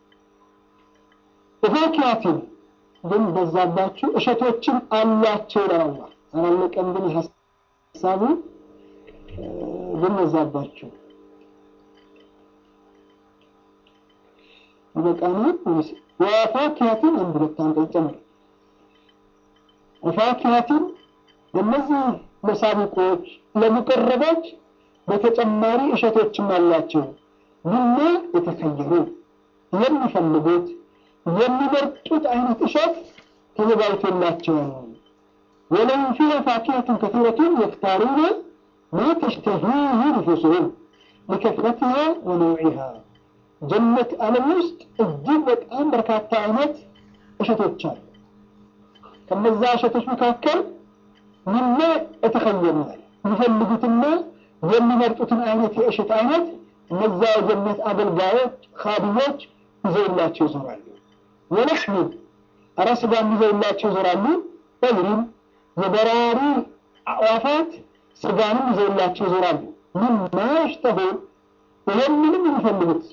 ፋኪያትን ግን በዛባችሁ እሸቶችም አሏቸው ይላል አላህ። አላለቀም ግን ሀሳቡ ግን በዛባችሁ ይበቃናል ወይስ ወፋኪያትን አንድ ሁለት አንቀጽ ጨምር ወፋኪያትን ለእነዚህ ለሳቢቆች ለሙቀረቦች በተጨማሪ እሸቶችም አሏቸው። ምና የተከየሩ የሚፈልጉት የሚመርጡት አይነት እሸት ተዘጋጅቶላቸዋል። ወለሁም ፊሃ ፋኪሀቱን ከሲረቱን የክታሩነ ማ ተሽተሂህ ንፉሱሁም ሊከስረቲሃ ወነውዒሃ ጀነት ዓለም ውስጥ እጅግ በጣም በርካታ አይነት እሸቶች አሉ። ከነዛ እሸቶች መካከል ምና የተከየሩናል የሚፈልጉትና የሚመርጡትን አይነት የእሸት አይነት እነዛ የጀነት አገልጋዮች ካድሞች ይዘውላቸው ይዞራሉ። ወለሕሚን አረ ስጋም ይዘውላቸው ይዞራሉ። ጠይሪን የበራሪ አዕዋፋት ስጋንም ይዘውላቸው ይዞራሉ። ምማ የሽተሁን ይህንንም የሚፈልጉት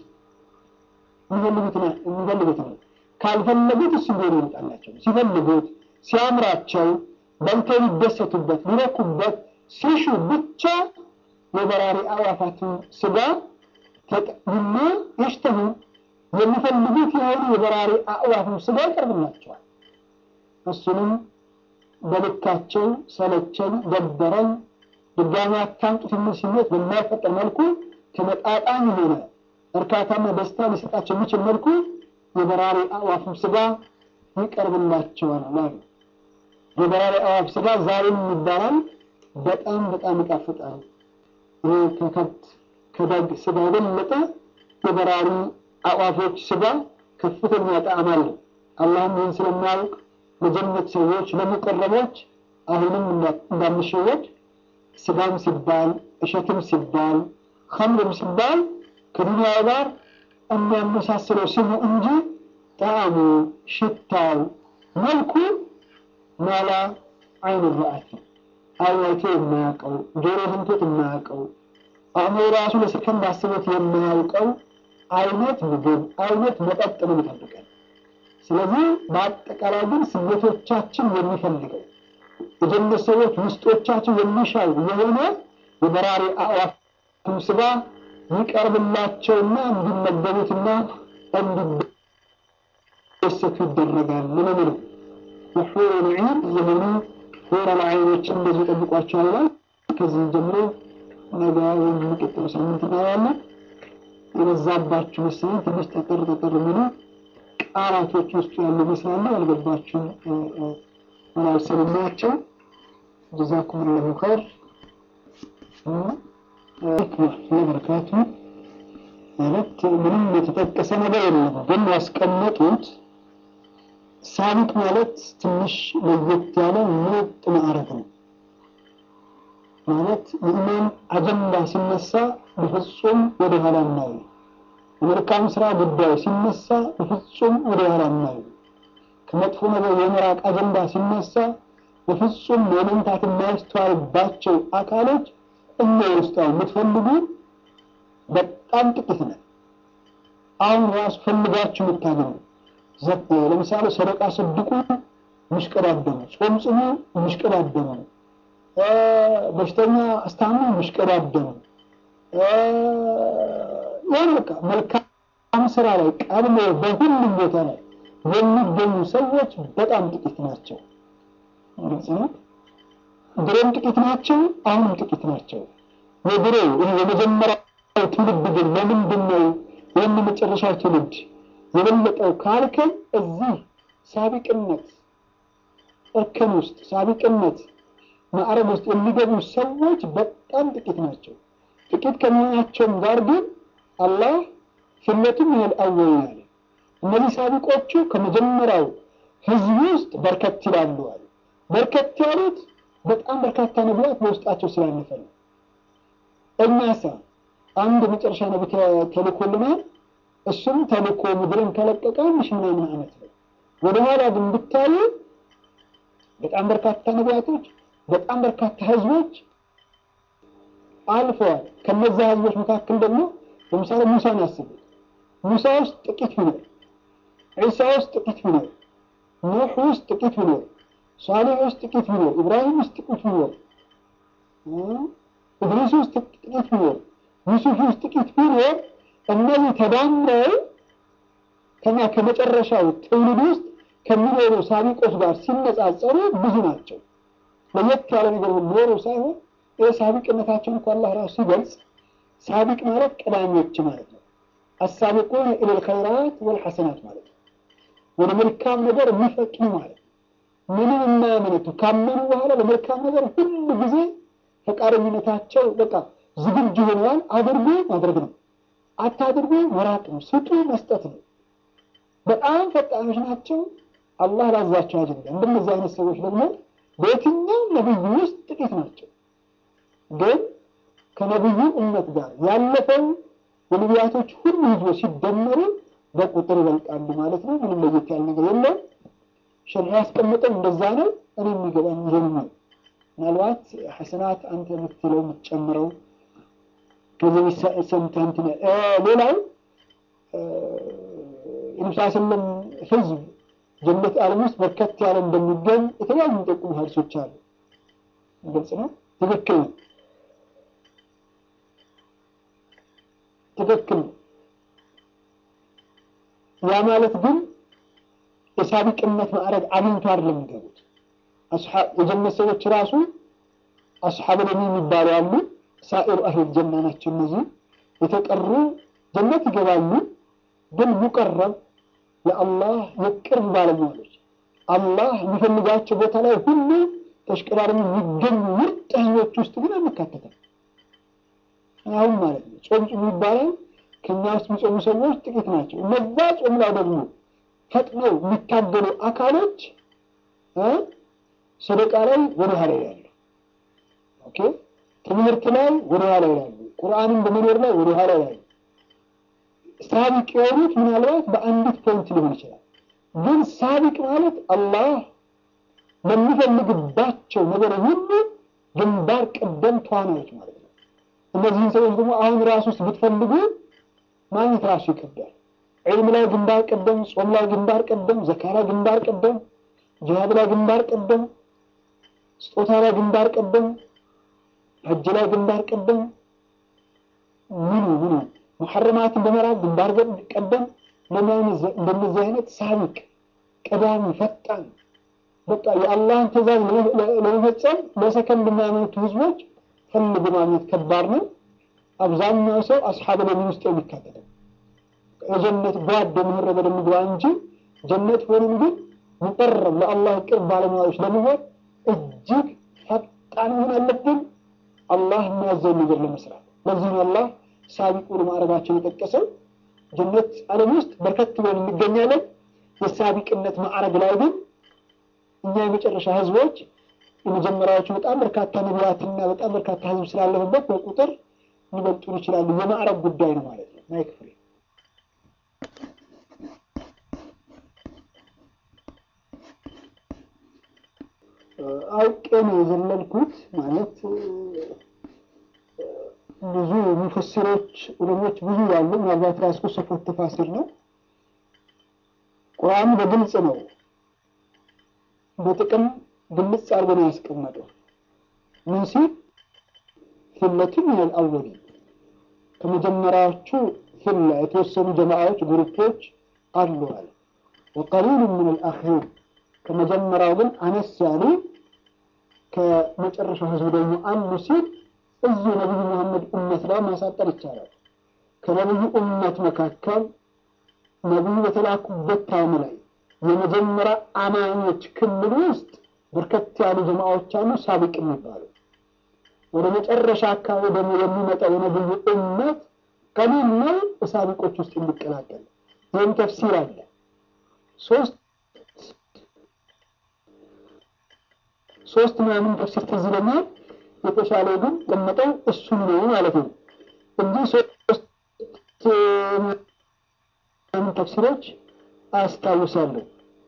የሚፈልጉት ነው። ካልፈለጉት እሱ ቢሆን ይመጣላቸው። ሲፈልጉት ሲያምራቸው በልተው ሊደሰቱበት ሊረኩበት ሲሹ ብቻ የበራሪ አዕዋፋትን ስጋ ተጠቅሙና የሽተሁ የሚፈልጉት የሆኑ የበራሪ አዕዋፍም ስጋ ይቀርብላቸዋል። እሱንም በልካቸው ሰለቸኝ፣ ደበረኝ፣ ድጋሚ አታምጡት የሚል ስሜት በማይፈጠር መልኩ ተመጣጣኝ የሆነ እርካታና ደስታ ሊሰጣቸው የሚችል መልኩ የበራሪ አዕዋፍም ስጋ ይቀርብላቸዋል አሉ። የበራሪ አዕዋፍ ስጋ ዛሬም ይባላል። በጣም በጣም ይጣፍጣል። ይሄ ከከብት ከበግ ስጋ የበለጠ የበራሪ አዕዋፎች ስጋ ከፍተኛ ጣዕም አለው። አላህም ይህን ስለሚያውቅ ለጀነት ሰዎች ለሙቀረቦች አሁንም እንዳንሸወድ ስጋም ሲባል እሸትም ሲባል ከምርም ሲባል ከዱንያው ጋር የሚያመሳስለው ስሙ እንጂ ጣዕሙ፣ ሽታው፣ መልኩ ማላ አይን ረአት አይቶ የማያውቀው ጆሮ ሰምቶት የማያውቀው አእምሮ ራሱ ለሰከንድ አስቦት የማያውቀው አይነት ምግብ አይነት መጠጥ ነው የሚጠብቀን። ስለዚህ በአጠቃላይ ግን ስሜቶቻችን የሚፈልገው የጀነት ሰዎች ውስጦቻቸው የሚሻው የሆነ የበራሪ አዕዋፍም ስጋ ይቀርብላቸውና እንዲመገቡትና እንዲደሰቱ ይደረጋል። ምን ነው የሑሩል ዒን የሆኑ ሑረል ዐይኖችን እንደዚህ ጠብቋቸዋል ይላል። ከዚህ ጀምሮ ነገ ወይም የሚቀጥለው ሳምንት እናያለን። የበዛባችሁ መሰለኝ ትንሽ ጠጠር ጠጠር የሚሉ ቃላቶች ውስጡ ያሉ ይመስላሉ። ያልገባችሁ ምናልሰልናቸው ጀዛኩም ላሁ ኸይር ለበረካቱ ማለት ምንም የተጠቀሰ ነገር የለም፣ ግን ያስቀመጡት ሳቢቅ ማለት ትንሽ ለየት ያለ ምርጥ ማዕረግ ነው። ማለት የኢማን አጀንዳ ሲነሳ በፍጹም ወደ ኋላ እናዩ። የመልካም ስራ ጉዳይ ሲነሳ በፍጹም ወደ ኋላ እናዩ። ከመጥፎ ነገር የመራቅ አጀንዳ ሲነሳ በፍጹም ማመንታት የማያስተዋልባቸው አካሎች እኛ ውስጥ አሁን የምትፈልጉ በጣም ጥቂት ነን። አሁን ራሱ ፈልጋችሁ የምታገኙ ለምሳሌ ሰደቃ ሰድቁ ምሽቀዳደሙ፣ ጾም ጽሙ ምሽቀዳደሙ፣ በሽተኛ አስታሙ ምሽቀዳደሙ፣ ይህ በቃ መልካም ስራ ላይ ቀድሞ በሁሉም ቦታ ላይ የሚገኙ ሰዎች በጣም ጥቂት ናቸው። ግልጽ ነው። ድሮም ጥቂት ናቸው፣ አሁንም ጥቂት ናቸው። የድሮ ይህ የመጀመሪያው ትውልድ ግን ለምንድን ነው ይህን መጨረሻ ትውልድ የበለጠው ካልከን እዚህ ሳቢቅነት እርከን ውስጥ ሳቢቅነት ማዕረግ ውስጥ የሚገቡ ሰዎች በጣም ጥቂት ናቸው። ጥቂት ከመሆናቸውም ጋር ግን አላህ ፊለቱም ይህል አወል አለ። እነዚህ ሳቢቆቹ ከመጀመሪያው ህዝብ ውስጥ በርከት ይላሉ አለ። በርከት ያሉት በጣም በርካታ ነቢያት በውስጣቸው ስላለፈ ነው። እኛሳ አንድ መጨረሻ ነቢ ተልኮልናል። እሱም ተልኮ ምድርን ከለቀቀ አንድ ሺህ ምናምን ዓመት ነው። ወደኋላ ግን ብታዩ በጣም በርካታ ነቢያቶች፣ በጣም በርካታ ህዝቦች አልፈዋል። ከነዛ ህዝቦች መካከል ደግሞ ለምሳሌ ሙሳን አስቡት። ሙሳ ውስጥ ጥቂት ቢኖር፣ ዒሳ ውስጥ ጥቂት ቢኖር፣ ኑሕ ውስጥ ጥቂት ቢኖር፣ ሷሊሕ ውስጥ ጥቂት ቢኖር፣ ኢብራሂም ውስጥ ጥቂት ቢኖር፣ እድሪስ ውስጥ ጥቂት ቢኖር፣ ዩሱፍ ውስጥ ጥቂት ቢኖር እነዚህ ተዳምረው ከኛ ከመጨረሻው ትውልድ ውስጥ ከሚኖሩ ሳቢቆች ጋር ሲነጻጸሩ ብዙ ናቸው። ለየት ያለ ነገር ኖሮ ሳይሆን ይህ ሳቢቅነታቸውን እኮ አላህ ራሱ ሲገልጽ ሳቢቅ ማለት ቀዳሚዎች ማለት ነው። አሳቢቁን ኢለል ኸይራት ወልሐሰናት ማለት ነው። ወደ መልካም ነገር የሚፈጥኑ ማለት ነው። ምንም የማያመነቱ ካመኑ በኋላ ለመልካም ነገር ሁሉ ጊዜ ፈቃደኝነታቸው በቃ ዝግጁ ሆነዋል። አድርጎ ማድረግ ነው አታድርጉ መራቅ ነው። ስጡ መስጠት ነው። በጣም ፈጣኖች ናቸው። አላህ ላዛቸው አጀንዳ። እንደነዚህ አይነት ሰዎች ደግሞ በየትኛው ነብዩ ውስጥ ጥቂት ናቸው። ግን ከነብዩ እምነት ጋር ያለፈው የነቢያቶች ሁሉ ህዝቦች ሲደመሩ በቁጥር ይበልጣሉ ማለት ነው። ምንም ለየት ያለ ነገር የለም። ሸሪዓ ያስቀመጠው እንደዛ ነው። እኔ የሚገባኝ ይሄን ነው። ምናልባት ሐሰናት አንተ የምትለው የምትጨምረው ከዚህ ሰምተህ እንትን ሌላው የነብስ ስለም ህዝብ ጀነት ዓለም ውስጥ በርከት ያለ እንደሚገኝ የተለያዩ የሚጠቁሙ ሀዲሶች አሉ። ግልጽ ነው። ትክክል ነው። ትክክል ነው። ያ ማለት ግን የሳቢቅነት ማዕረግ አግኝቶ አይደለም የሚገቡት። የጀነት ሰዎች ራሱ አስሓብ ለሚ የሚባሉ አሉ። ሳኢሩ አህል ጀና ናቸው። እነዚህ የተቀሩ ጀነት ይገባሉ። ግን ሙቀረብ የአላህ የቅርብ ባለሟሎች አላህ የሚፈልጋቸው ቦታ ላይ ሁሉ ተሽቀዳድሞ የሚገኙ ምርጥ ህዝቦች ውስጥ ግን አንካተትም። አሁን ማለት ነው ጾም ጾሙ ይባላል። ከኛ ውስጥ የሚጾሙ ሰዎች ጥቂት ናቸው። እነዛ ጾም ላይ ደግሞ ፈጥነው የሚታገሉ አካሎች ሰደቃ ላይ ወደ ኋላ ይላሉ። ኦኬ ትምህርት ላይ ወደ ኋላ ይላሉ። ቁርአንን በመኖር ላይ ወደ ኋላ ይላሉ። ሳቢቅ የሆኑት ምናልባት በአንዲት ፖይንት ሊሆን ይችላል። ግን ሳቢቅ ማለት አላህ ለሚፈልግባቸው ነገር ሁሉ ግንባር ቀደም ተዋናዮች ማለት ነው። እነዚህን ሰዎች ደግሞ አሁን ራሱ ውስጥ ብትፈልጉ ማግኘት ራሱ ይከብዳል። ዒልም ላይ ግንባር ቀደም፣ ጾም ላይ ግንባር ቀደም፣ ዘካ ላይ ግንባር ቀደም፣ ጂሃድ ላይ ግንባር ቀደም፣ ስጦታ ላይ ግንባር ቀደም፣ ሐጅ ላይ ግንባር ቀደም ምኑ ምኑ ሙሐረማትን በመራቅ ግንባር ቀደም እንደነዚህ አይነት ሳቢቅ ቀዳሚ ፈጣን በቃ የአላህን ትእዛዝ ለመፈጸም ለሰከንድ የማያመነቱ ህዝቦች ፈልጎ ማግኘት ከባድ ነው። አብዛኛው ሰው አስሓብ ለሚን ውስጥ የሚካተተው የጀነት ጓድ የምንረ በደም ግባ እንጂ ጀነት ሆንም ግን ሙቀረብ ለአላህ ቅርብ ባለሙያዎች ለመሆን እጅግ ፈጣን መሆን አለብን። አላህ የሚያዘውን ነገር ለመስራት ለዚህ ነው አላህ ሳቢቁ ለማዕረጋቸው የጠቀሰው። ጀነት ዓለም ውስጥ በርከት ብለን እንገኛለን። የሳቢቅነት ማዕረግ ላይ ግን እኛ የመጨረሻ ህዝቦች የመጀመሪያዎቹ በጣም በርካታ ነቢያትና በጣም በርካታ ህዝብ ስላለፈበት በቁጥር ሊበልጡን ይችላሉ። የማዕረግ ጉዳይ ነው ማለት ነው። ማይክ ፍሬ አውቄ ነው የዘለልኩት ማለት ብዙ ሙፈሲሮች ዑለሞች ብዙ ያሉ ምናልባት ራስኩ ሰፎት ተፋሲር ነው። ቁርአኑ በግልጽ ነው በጥቅም ግልጽ አድርጎ ነው ያስቀመጠው። ምን ሲል ፊለቱን ሚነል አወሊን ከመጀመሪያዎቹ ፊላ የተወሰኑ ጀማዓዎች ግሩፖች አሉ አለ። ወቀሊሉ ሚነል አኺሪን ከመጀመሪያው ግን አነስ ያሉ ከመጨረሻው ህዝብ ደግሞ አሉ ሲል እዚሁ ነቢዩ መሐመድ ኡመት ላይ ማሳጠር ይቻላል። ከነቢዩ ኡመት መካከል ነቢዩ በተላኩበት ታይም ላይ የመጀመሪያ አማኞች ክልል ውስጥ በርከት ያሉ ጀማዓዎች አሉ፣ ሳቢቅ የሚባሉ ወደ መጨረሻ አካባቢ ደግሞ የሚመጣው የነቢዩ ኡመት ቀሊል ነው በሳቢቆች ውስጥ የሚቀላቀል ይህም ተፍሲር አለ። ሶስት ሶስት ምናምን ተፍሲር ትዝ ይለኛል። የተሻለው ግን ቀመጠው እሱን ነው ማለት ነው እንጂ ሶስት ተፍሲሮች አስታውሳለሁ።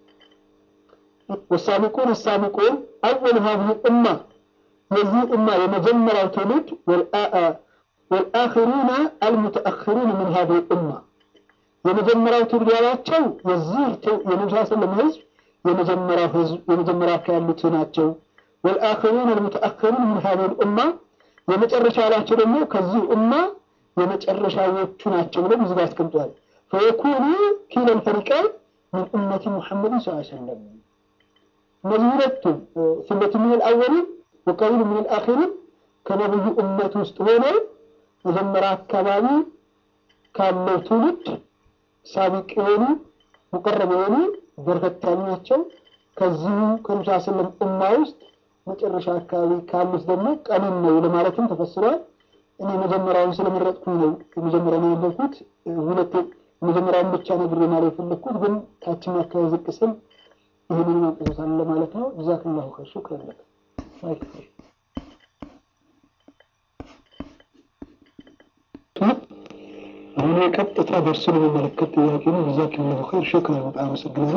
ወሳቢቁን ሳቢቁን አወል ሀዚህ ኡማ የዚህ ኡማ የመጀመሪያው ትውልድ ወልአኽሩና አልሙተአኽሩን ምን ሀዚህ ኡማ የመጀመሪያው ትውልድ ያላቸው የዚህ የነብስ ስለም ህዝብ የመጀመሪያው ህዝብ የመጀመሪያ ያሉት ናቸው። ወልአኽሩን አልሙተአኽሩን ምን ሀዚህ ኡማ የመጨረሻ ያላቸው ደግሞ ከዚህ ኡማ የመጨረሻዎቹ ናቸው ብሎ እዚህ ጋር አስቀምጧል። ፈየኩኑ ኪለል ፈሪቀን ምን ኡመቲ ሙሐመድን ስ ሰለም እነዚህ ሁለቱም ፊለቱ ምን አልአወሊን ወቀሊሉ ምን አልአኺሪን ከነብዩ ኡመት ውስጥ ሆነው መጀመሪያ አካባቢ ካለው ትውልድ ሳቢቅ የሆኑ ሙቀረብ የሆኑ በርከት ያሉ ናቸው። ከዚሁ ከሙሳ ስለም ኡማ ውስጥ መጨረሻ አካባቢ ካሉት ደግሞ ቀሊል ነው ለማለትም ተፈስሯል። እኔ መጀመሪያውን ስለመረጥኩኝ ነው የመጀመሪያ ነው ያለኩት። ሁለት መጀመሪያውን ብቻ ነግሬ ማለት የፈለግኩት ግን ታችኛ አካባቢ ዝቅ ስል ይህንን ማንቀሳሳል ለማለት ነው። ጀዛክላሁ ኸይር ሹክረን ለክ አሁን የቀጥታ ደርሱን የሚመለከት ጥያቄ ነው። ጀዛክላሁ ኸይር ሹክረን፣ በጣም አመሰግናለሁ።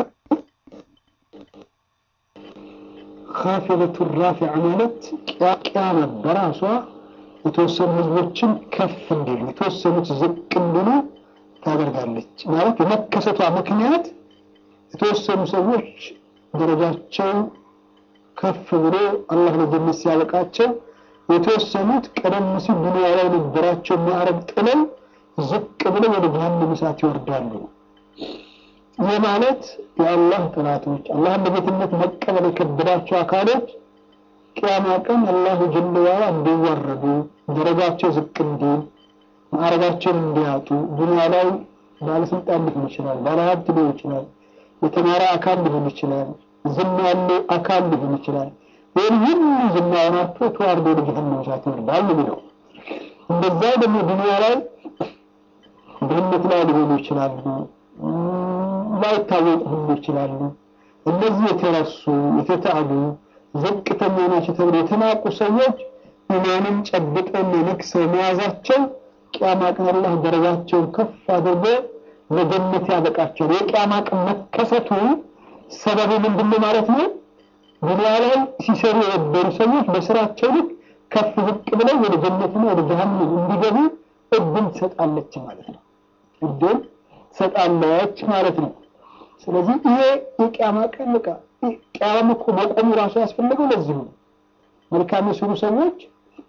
ካፊለቱ ራፊዓ ማለት ቅያማ በራሷ የተወሰኑ ህዝቦችን ከፍ እንዲሉ የተወሰኑት ዝቅ እንዲሉ ታደርጋለች። ማለት የመከሰቷ ምክንያት የተወሰኑ ሰዎች ደረጃቸው ከፍ ብሎ አላህ ለጀነት ሲያበቃቸው፣ የተወሰኑት ቀደም ሲል ዱንያ ላይ ነበራቸው ማዕረግ ጥለው ዝቅ ብለው ወደ ጀሃነም እሳት ይወርዳሉ። ይህ ማለት የአላህ ጠላቶች አላህን በጌትነት መቀበል የከበዳቸው አካሎች ቅያማ ቀን አላሁ ጀለ ዋላ እንዲዋረዱ ደረጃቸው ዝቅ እንዲል ማዕረጋቸውን እንዲያጡ ዱንያ ላይ ባለስልጣን ሊሆን ይችላል፣ ባለሀብት ሊሆን ይችላል፣ የተማረ አካል ሊሆን ይችላል፣ ዝና ያለው አካል ሊሆን ይችላል። ይህን ሁሉ ዝናውን አጥቶ ተዋርዶ ወደ ጀሃነም እሳት ይወርዳል የሚለው እንደዛ ደግሞ ዱንያ ላይ ድህነት ላይ ሊሆኑ ይችላሉ፣ ላይታወቁ ሁሉ ይችላሉ። እነዚህ የተረሱ የተጣሉ ዝቅተኛ ናቸው ተብሎ የተናቁ ሰዎች ኢማንን ጨብጠውና ነክሰው መያዛቸው ቅያማ ቀን አላህ ደረጃቸውን ከፍ አድርጎ ለጀነት ያበቃቸው። የቅያማ ቀን መከሰቱ ሰበቡ ምንድን ነው ማለት ነው? ዱንያ ላይ ሲሰሩ የነበሩ ሰዎች በስራቸው ልክ ከፍ ዝቅ ብለው ወደ ጀነትና ወደ ጀሃነም እንዲገቡ እድል ትሰጣለች ማለት ነው። እድል ትሰጣለች ማለት ነው። ስለዚህ ይሄ የቅያማ ቀን በቃ ቅያማ እኮ መቆሙ ራሱ ያስፈለገው ለዚሁ ነው። መልካም የሰሩ ሰዎች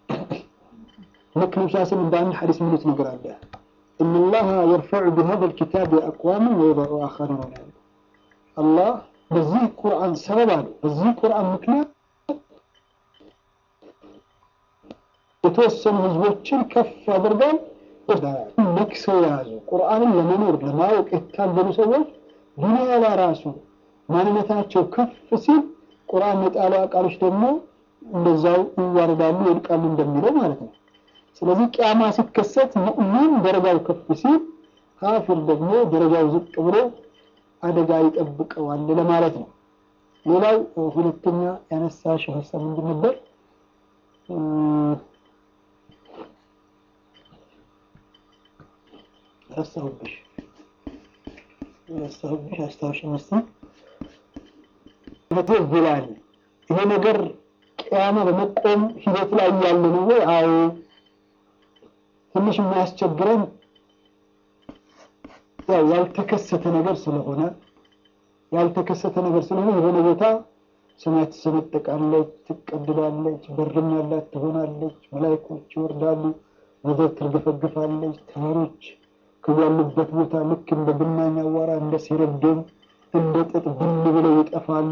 ልክ ነብስ ስም እንደ አንድ ሐዲስ የሚሉት ነገር አለ። ኢነላሃ የርፈዑ ቢሀዛ ልኪታብ አቅዋምን ወየደዑ አኸሪን ይላሉ። አላህ በዚህ ቁርአን ሰበብ አሉ በዚህ ቁርአን ምክንያት የተወሰኑ ህዝቦችን ከፍ ያደርጋል። ነክሰው የያዙ ቁርአንን ለመኖር ለማወቅ የታገሉ ሰዎች ዱንያ ላይ ራሱ ማንነታቸው ከፍ ሲል ቁርአን የጣለው አቃሎች ደግሞ እንደዛው ይዋረዳሉ፣ ይወድቃሉ እንደሚለው ማለት ነው። ስለዚህ ቅያማ ሲከሰት ሙእሚን ደረጃው ከፍ ሲል፣ ካፊር ደግሞ ደረጃው ዝቅ ብሎ አደጋ ይጠብቀዋል ለማለት ነው። ሌላው ሁለተኛ ያነሳሽው ሀሳብ ምንድን ነበር? ረሳሁብሽ ረሳሁብሽ፣ አስታውሽ መስሎኝ መቶ ብላል ይሄ ነገር ቅያማ በመቆም ሂደት ላይ ያለ ነው ወይ? አዎ። ትንሽ የሚያስቸግረን ያው ያልተከሰተ ነገር ስለሆነ ያልተከሰተ ነገር ስለሆነ የሆነ ቦታ ሰማይ ትሰነጠቃለች፣ ትቀድላለች፣ በርም ያላት ትሆናለች፣ መላይኮች ይወርዳሉ፣ ምድር ትርገፈግፋለች፣ ተራሮች ከያሉበት ቦታ ልክ እንደ ብናኝ አዋራ እንደ ሲረግም እንደ ጥጥ ብን ብለው ይጠፋሉ።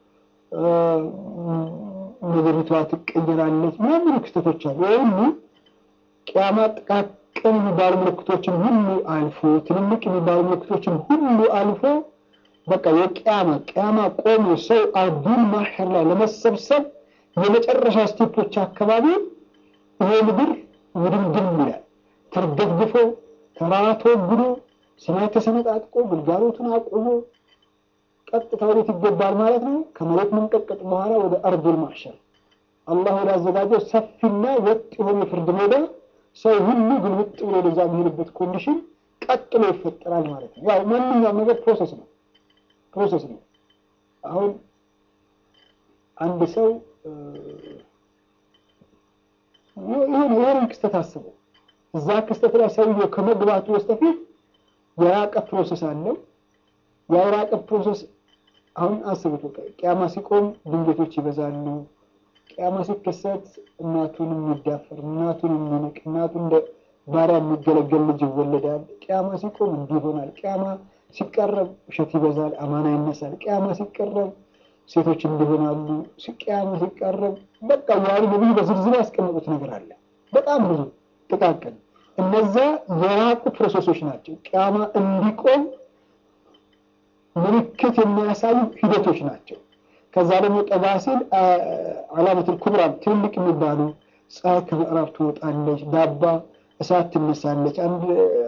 ምድሪቷ ትቀየራለች። ምናምን ክስተቶች አሉ። ይህ ሁሉ ቅያማ ጥቃቅን የሚባሉ ምልክቶችን ሁሉ አልፎ ትልልቅ የሚባሉ ምልክቶችን ሁሉ አልፎ በቃ የቅያማ ቅያማ ቆሞ ሰው አርዱን ማሕር ላይ ለመሰብሰብ የመጨረሻ ስቴፖች አካባቢ ይሄ ምድር ውድምድም ይላል። ተርገፍግፎ ተራራ ተወግዶ ሰማይ ተሰነጣጥቆ ግልጋሎቱን አቁሞ ቀጥታ ወዴት ይገባል ማለት ነው? ከመሬት መንቀጥቀጥ በኋላ ወደ አርዱል ማሕሸር አላህ ወደ አዘጋጀው ሰፊና ወጥ የሆነ የፍርድ ሜዳ ሰው ሁሉ ግልብጥ ብሎ ወደዛ የሚሄድበት ኮንዲሽን ቀጥሎ ይፈጠራል ማለት ነው። ያው ማንኛውም ነገር ፕሮሰስ ነው ፕሮሰስ ነው። አሁን አንድ ሰው የሆነ የሆነ ክስተት አስበው እዛ ክስተት ላይ ሰውየው ከመግባቱ በስተፊት የራቀ ፕሮሰስ አለው። የራቀ ፕሮሰስ አሁን አስቡት። በቃ ቅያማ ሲቆም ድንገቶች ይበዛሉ። ቅያማ ሲከሰት እናቱን የሚዳፈር እናቱን የሚንቅ እናቱ እንደ ባሪያ የሚገለገል ልጅ ይወለዳል። ቅያማ ሲቆም እንዲህ ይሆናል። ቅያማ ሲቀረብ ውሸት ይበዛል፣ አማና ይነሳል። ቅያማ ሲቀረብ ሴቶች እንዲሆናሉ። ቅያማ ሲቀረብ በቃ ያሉ ነብዩ በዝርዝር ያስቀመጡት ነገር አለ። በጣም ብዙ ጥቃቅን እነዛ የራቁ ፕሮሰሶች ናቸው። ቅያማ እንዲቆም ምልክት የሚያሳዩ ሂደቶች ናቸው። ከዛ ደግሞ ጠጋ ሲል አላመቱል ኩብራ ትልልቅ የሚባሉ ፀሐይ ከምዕራብ ትወጣለች፣ ዳባ እሳት ትነሳለች። አንድ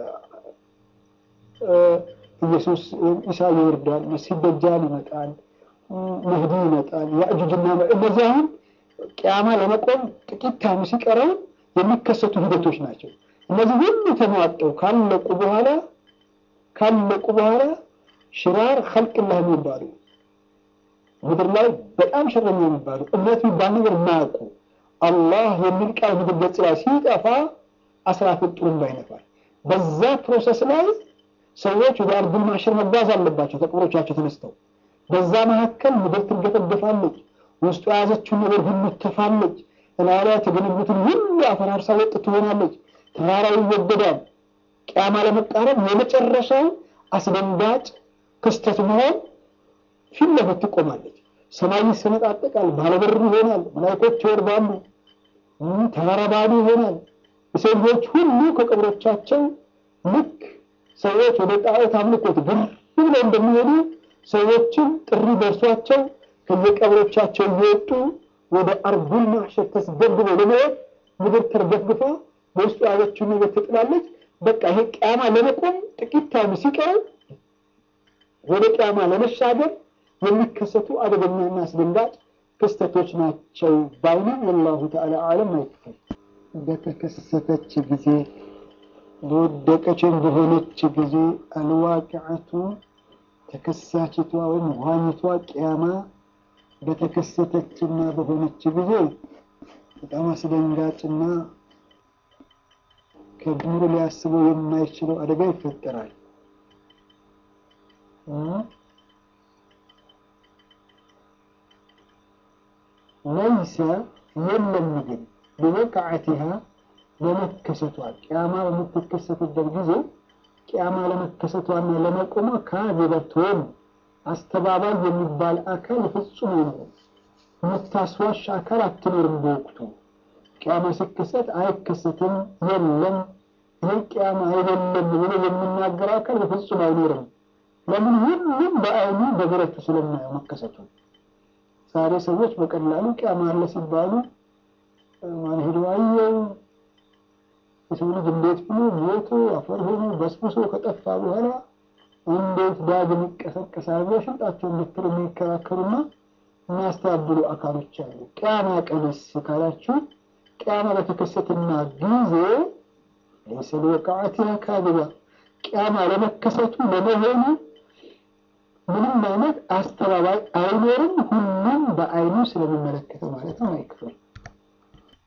ኢየሱስ ኢሳ ይወርዳል፣ መሲህ ደጃል ይመጣል፣ መህዲ ይመጣል፣ ያእጁጅና እነዚህ አሁን ቅያማ ለመቆም ጥቂት ታይም ሲቀረው የሚከሰቱ ሂደቶች ናቸው። እነዚህ ሁሉ ተሟጠው ካለቁ በኋላ ካለቁ በኋላ ሽራር ኸልቅላህ የሚባሉ ምድር ላይ በጣም ሸረኛ የሚባሉ እምነት የሚባል ነገር የማያውቁ አላህ የሚል ቃል ምድር ገጽ ላይ ሲጠፋ አስራፊል ጥሩምባ ይነፋል። በዛ ፕሮሰስ ላይ ሰዎች ወደ አርዱል ማሕሸር መጓዝ አለባቸው ከቀብሮቻቸው ተነስተው። በዛ መካከል ምድር ትገፈገፋለች፣ ውስጡ የያዘችውን ነገር ሁሉ ትተፋለች። እላዩ ላይ የተገነቡትን ሁሉ አፈራርሳ ወጥ ትሆናለች። ተራራው ይወገዳል። ቅያማ ለመቃረብ የመጨረሻው አስደንጋጭ ክስተት መሆን ፊት ለፊት ትቆማለች። ሰማይ ይሰነጣጠቃል፣ ባለበር ይሆናል፣ መላእክቶች ይወርዳሉ፣ ተራራ ባዶ ይሆናል። የሰው ልጆች ሁሉ ከቀብሮቻቸው ልክ ሰዎች ወደ ጣዖት አምልኮት ግር ብለው እንደሚሄዱ ሰዎችም ጥሪ ደርሷቸው ከየቀብሮቻቸው እየወጡ ወደ አርዱል ማሕሸር ተስገብበው ለመሄድ ምድር ተርገፍግፋ በውስጡ ያለችውን ነገር ትጥላለች። በቃ ይሄ ቅያማ ለመቆም ጥቂት ታይም ሲቀር ወደ ቅያማ ለመሻገር የሚከሰቱ አደገኛና አስደንጋጭ ክስተቶች ናቸው ባይነ ወላሁ ተዓላ አለም አይክፈል። በተከሰተች ጊዜ በወደቀችን በሆነች ጊዜ አልዋቂዐቱ ተከሳችቷ ወይም ዋኝቷ ቅያማ በተከሰተችና በሆነች ጊዜ በጣም አስደንጋጭና ከድምሩ ሊያስበው የማይችለው አደጋ ይፈጠራል። ለይሰ የለም ግን በወቃዓቲሃ ለመከሰቷ ቅያማ በምትከሰትበት ጊዜ ቅያማ ለመከሰቷና ለመቆሟ ካዚበቱን አስተባባይ የሚባል አካል ፍጹም አይኖርም። የምታስዋሽ አካል አትኖርም። በወቅቱ ቅያማ ሲከሰት አይከሰትም፣ የለም ይሄ ቅያማ አይደለም ብሎ የሚናገር አካል በፍጹም አይኖርም። ለምን? ሁሉም በአይኑ በብረቱ ስለማየው መከሰቱ። ዛሬ ሰዎች በቀላሉ ቅያማ አለ ሲባሉ ማን ሄዶ አየው የሰው ልጅ እንዴት ብሎ ሞቶ አፈር ሆኖ በስብሶ ከጠፋ በኋላ እንዴት ዳግም ይቀሰቀሳል ብለው ሽንጣቸውን ብትር የሚከራከሩና የሚያስተባብሉ አካሎች አሉ። ቅያማ ቀንስ ካላችሁ ቅያማ በተከሰትና ጊዜ ለይሰ ሊወቃዓቲሃ ካዚባ ቅያማ ለመከሰቱ ለመሆኑ ምንም አይነት አስተባባይ አይኖርም። ሁሉም በአይኑ ስለሚመለከተው ማለት ነው። አይክፍል